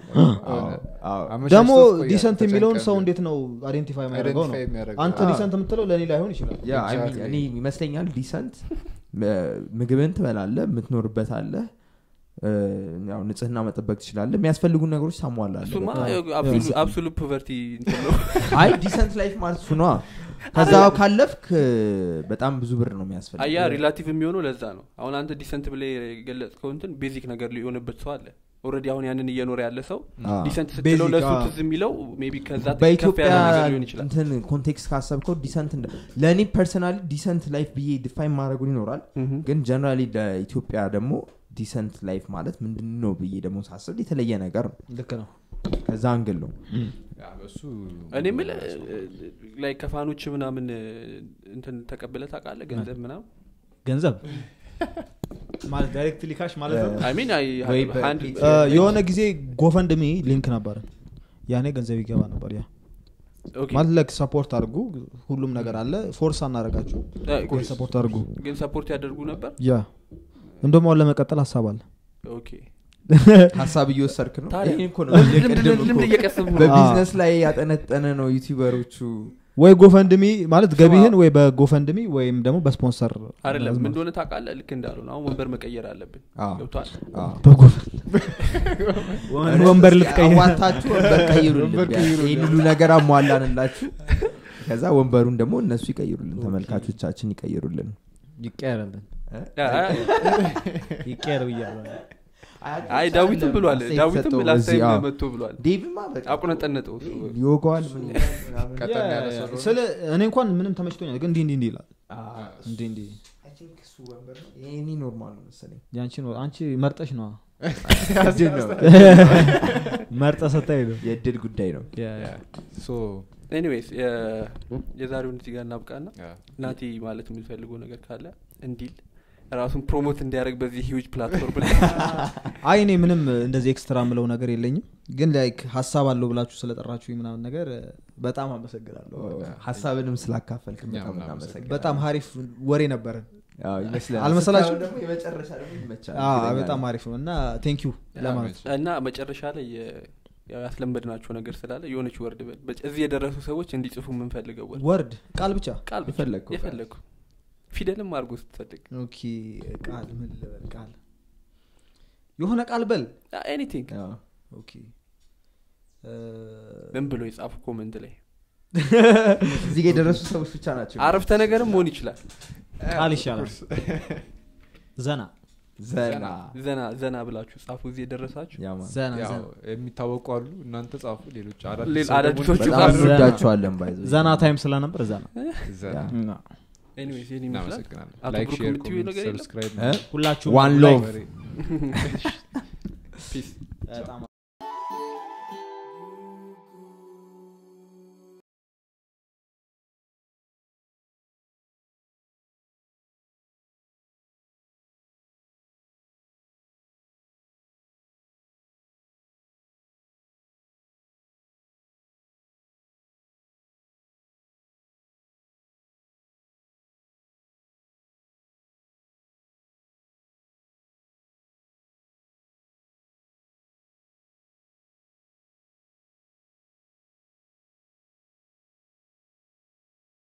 ደግሞ ዲሰንት የሚለውን ሰው እንዴት ነው አይዴንቲፋይ የሚያደርገው ነው አንተ አዎ። ዲሰንት የምትለው ለእኔ ላይሆን ይችላል Exactly. እኔ ይመስለኛል ዲሰንት ምግብን ትበላለ የምትኖርበት አለ ያው ንጽህና መጠበቅ ትችላለ የሚያስፈልጉን ነገሮች ታሟላለ እሱማ በቃ። አብሶሉት ፖቨርቲ ነው አይ ዲሰንት ላይፍ ማለት እሱ ነዋ ከዛ ካለፍክ በጣም ብዙ ብር ነው የሚያስፈልግ አያ ሪላቲቭ የሚሆነው ለዛ ነው አሁን አንተ ዲሰንት ብለ የገለጽከው እንትን ቤዚክ ነገር ሊሆንበት ሰው አለ ኦልሬዲ አሁን ያንን እየኖረ ያለ ሰው አዎ። ዲሰንት ስትለው Basic, ለእሱ አዎ። ትዝ የሚለው ሜቢ ከዛ ከፍ በኢትዮጵያ ያለ ነገር ሊሆን ይችላል እንትን ኮንቴክስት ካሰብከው ዲሰንት እንደ- ለእኔ ፐርሰናሊ ዲሰንት ላይፍ ብዬ ዲፋይን ማድረጉን ይኖራል ምሁም። ግን ጀነራሊ ለኢትዮጵያ ደግሞ ዲሰንት ላይፍ ማለት ምንድን ነው ብዬ ደግሞ ሳስብ የተለየ ነገር ነው ልክ ነው ከዛ አንግል ነው እኔ ምል ላይ ከፋኖች ምናምን እንትን ተቀብለ ታውቃለህ ገንዘብ ምናምን ገንዘብ ማለት ዳይሬክትሊ ካሽ ማለት ነው አይ ሚን ወይ በ- እ፣ የሆነ ጊዜ ጎፈንድሚ ሊንክ ነበረ ያኔ ገንዘብ ይገባ ነበር ያ ማለት ለክ ሰፖርት አድርጉ ሁሉም ነገር አለ ፎርስ አናረጋችሁ ግን ሰፖርት አድርጉ ግን ሰፖርት ያደርጉ ነበር ያ እንደውም አሁን ለመቀጠል ሀሳብ አለ ኦኬ ሀሳብ እየወሰድክ ነው ታዲያ ይሄን እኮ ነው ልምድ- የቀደም ልምድ- እኮ ልምድ እየቀሰሙ ነው በቢዝነስ ላይ ያጠነጠነ ነው ዩቲዩበሮቹ ወይ ጎፈንድሚ ማለት ገቢህን ወይ በጎፈንድሚ ወይም ደግሞ በስፖንሰር አይደለም ምን እንደሆነ ታውቃለህ ልክ እንዳሉ ነው አሁን ወንበር መቀየር አለብን አዎ። ገብቷል አዎ። ወንበር ልትቀይር አዋታችሁ ወንበር ቀይሩልን ቢያንስ ይህን ሁሉ ነገር አሟላንላችሁ ከዛ ወንበሩን ደግሞ እነሱ ይቀይሩልን ተመልካቾቻችን ይቀይሩልን ይቀየርልን ይቀየር ብያለሁ አይ ዳዊትም ብሏል ዳዊትም ላስታይም መጥቶ ብሏል ዴቭማ በቃ አቁነጠነጠው እሱ ይወገዋል ምን ምናምን። ቀጠን ያለ ሰው ነው። ስለ እኔ እንኳን ምንም ተመችቶኛል ግን እንዲህ እንዲህ እንዲህ ይላል አዎ፣ እንዲህ እንዲህ I think እሱ ወንበር ነው። የእኔ ኖርማል ነው መሰለኝ ያንቺ ነው አንቺ መርጠሽ ነዋ እድል ነው መርጠ ሰታይ ነው የእድል ጉዳይ ነው ሶ ኤኒዌይስ የዛሬውን እዚህ ጋር እናብቃና ያ። ናቲ ማለት የምንፈልገው ነገር ካለ እንዲል ራሱን ፕሮሞት እንዲያደርግ በዚህ ሂውጅ ፕላትፎርም ላይ አይ እኔ ምንም እንደዚህ ኤክስትራ ምለው ነገር የለኝም ግን ላይክ ሀሳብ አለው ብላችሁ ስለጠራችሁ ምናምን ነገር በጣም አመሰግናለሁ ሀሳብንም ስላካፈልክ እኛም በጣም እናመሰግናለን። እናመሰግናለን። በጣም ሀሪፍ ወሬ ነበረን አዎ፣ ይመስላል አልመሰላችሁም? ስታየው ደግሞ የመጨረሻ ደግሞ ይመቻል አዎ፣ እርግጠኛ በጣም ነኝ። አሪፍ ነው እና ቴንክ ዩ ለማለት ነው። እና መጨረሻ ላይ የ- ያው ያስለመድናቸው ነገር ስላለ የሆነች ወርድ በል በጭ- እዚህ የደረሱ ሰዎች እንዲጽፉ የምንፈልገው ወርድ ወርድ ቃል ብቻ ቃል ብቻ የፈለግከው ቃል። የፈለግኩ ፊደልም አድርጎ ስትፈልግ ኦኬ ቃል ምን ልበል ቃል የሆነ ቃል በል ኤኒቲንግ አዎ። ኦኬ እ፣ ምን ብሎ የጻፉ ኮመንት ላይ እዚህ ጋር የደረሱ ሰዎች ብቻ ናቸው አረፍተ ነገርም መሆን ይችላል ቃል ይሻላል ዘና ዘና ዘና ዘና ብላችሁ ጻፉ እዚህ የደረሳችሁ ያ ማለት ዘና ያው ዘና የሚታወቁ አሉ እናንተ ጻፉ ሌሎች ሌላ ሰው ደግሞ አዳዲሶቹ በጣም ጻፉ። እንወዳቸዋለን ባይዘ ዘና ታይም ስለነበር ዘና ዘና። ያ። እና ኤኒዌይስ ይህን ይመስላል እናመሰግናለን አቶ ላይክ ብሩክ ሼር የምትይው ኮሜንት ነገር የለም? ሰብስክራይብ እ? ሁላችሁም One like- love. ፒስ በጣም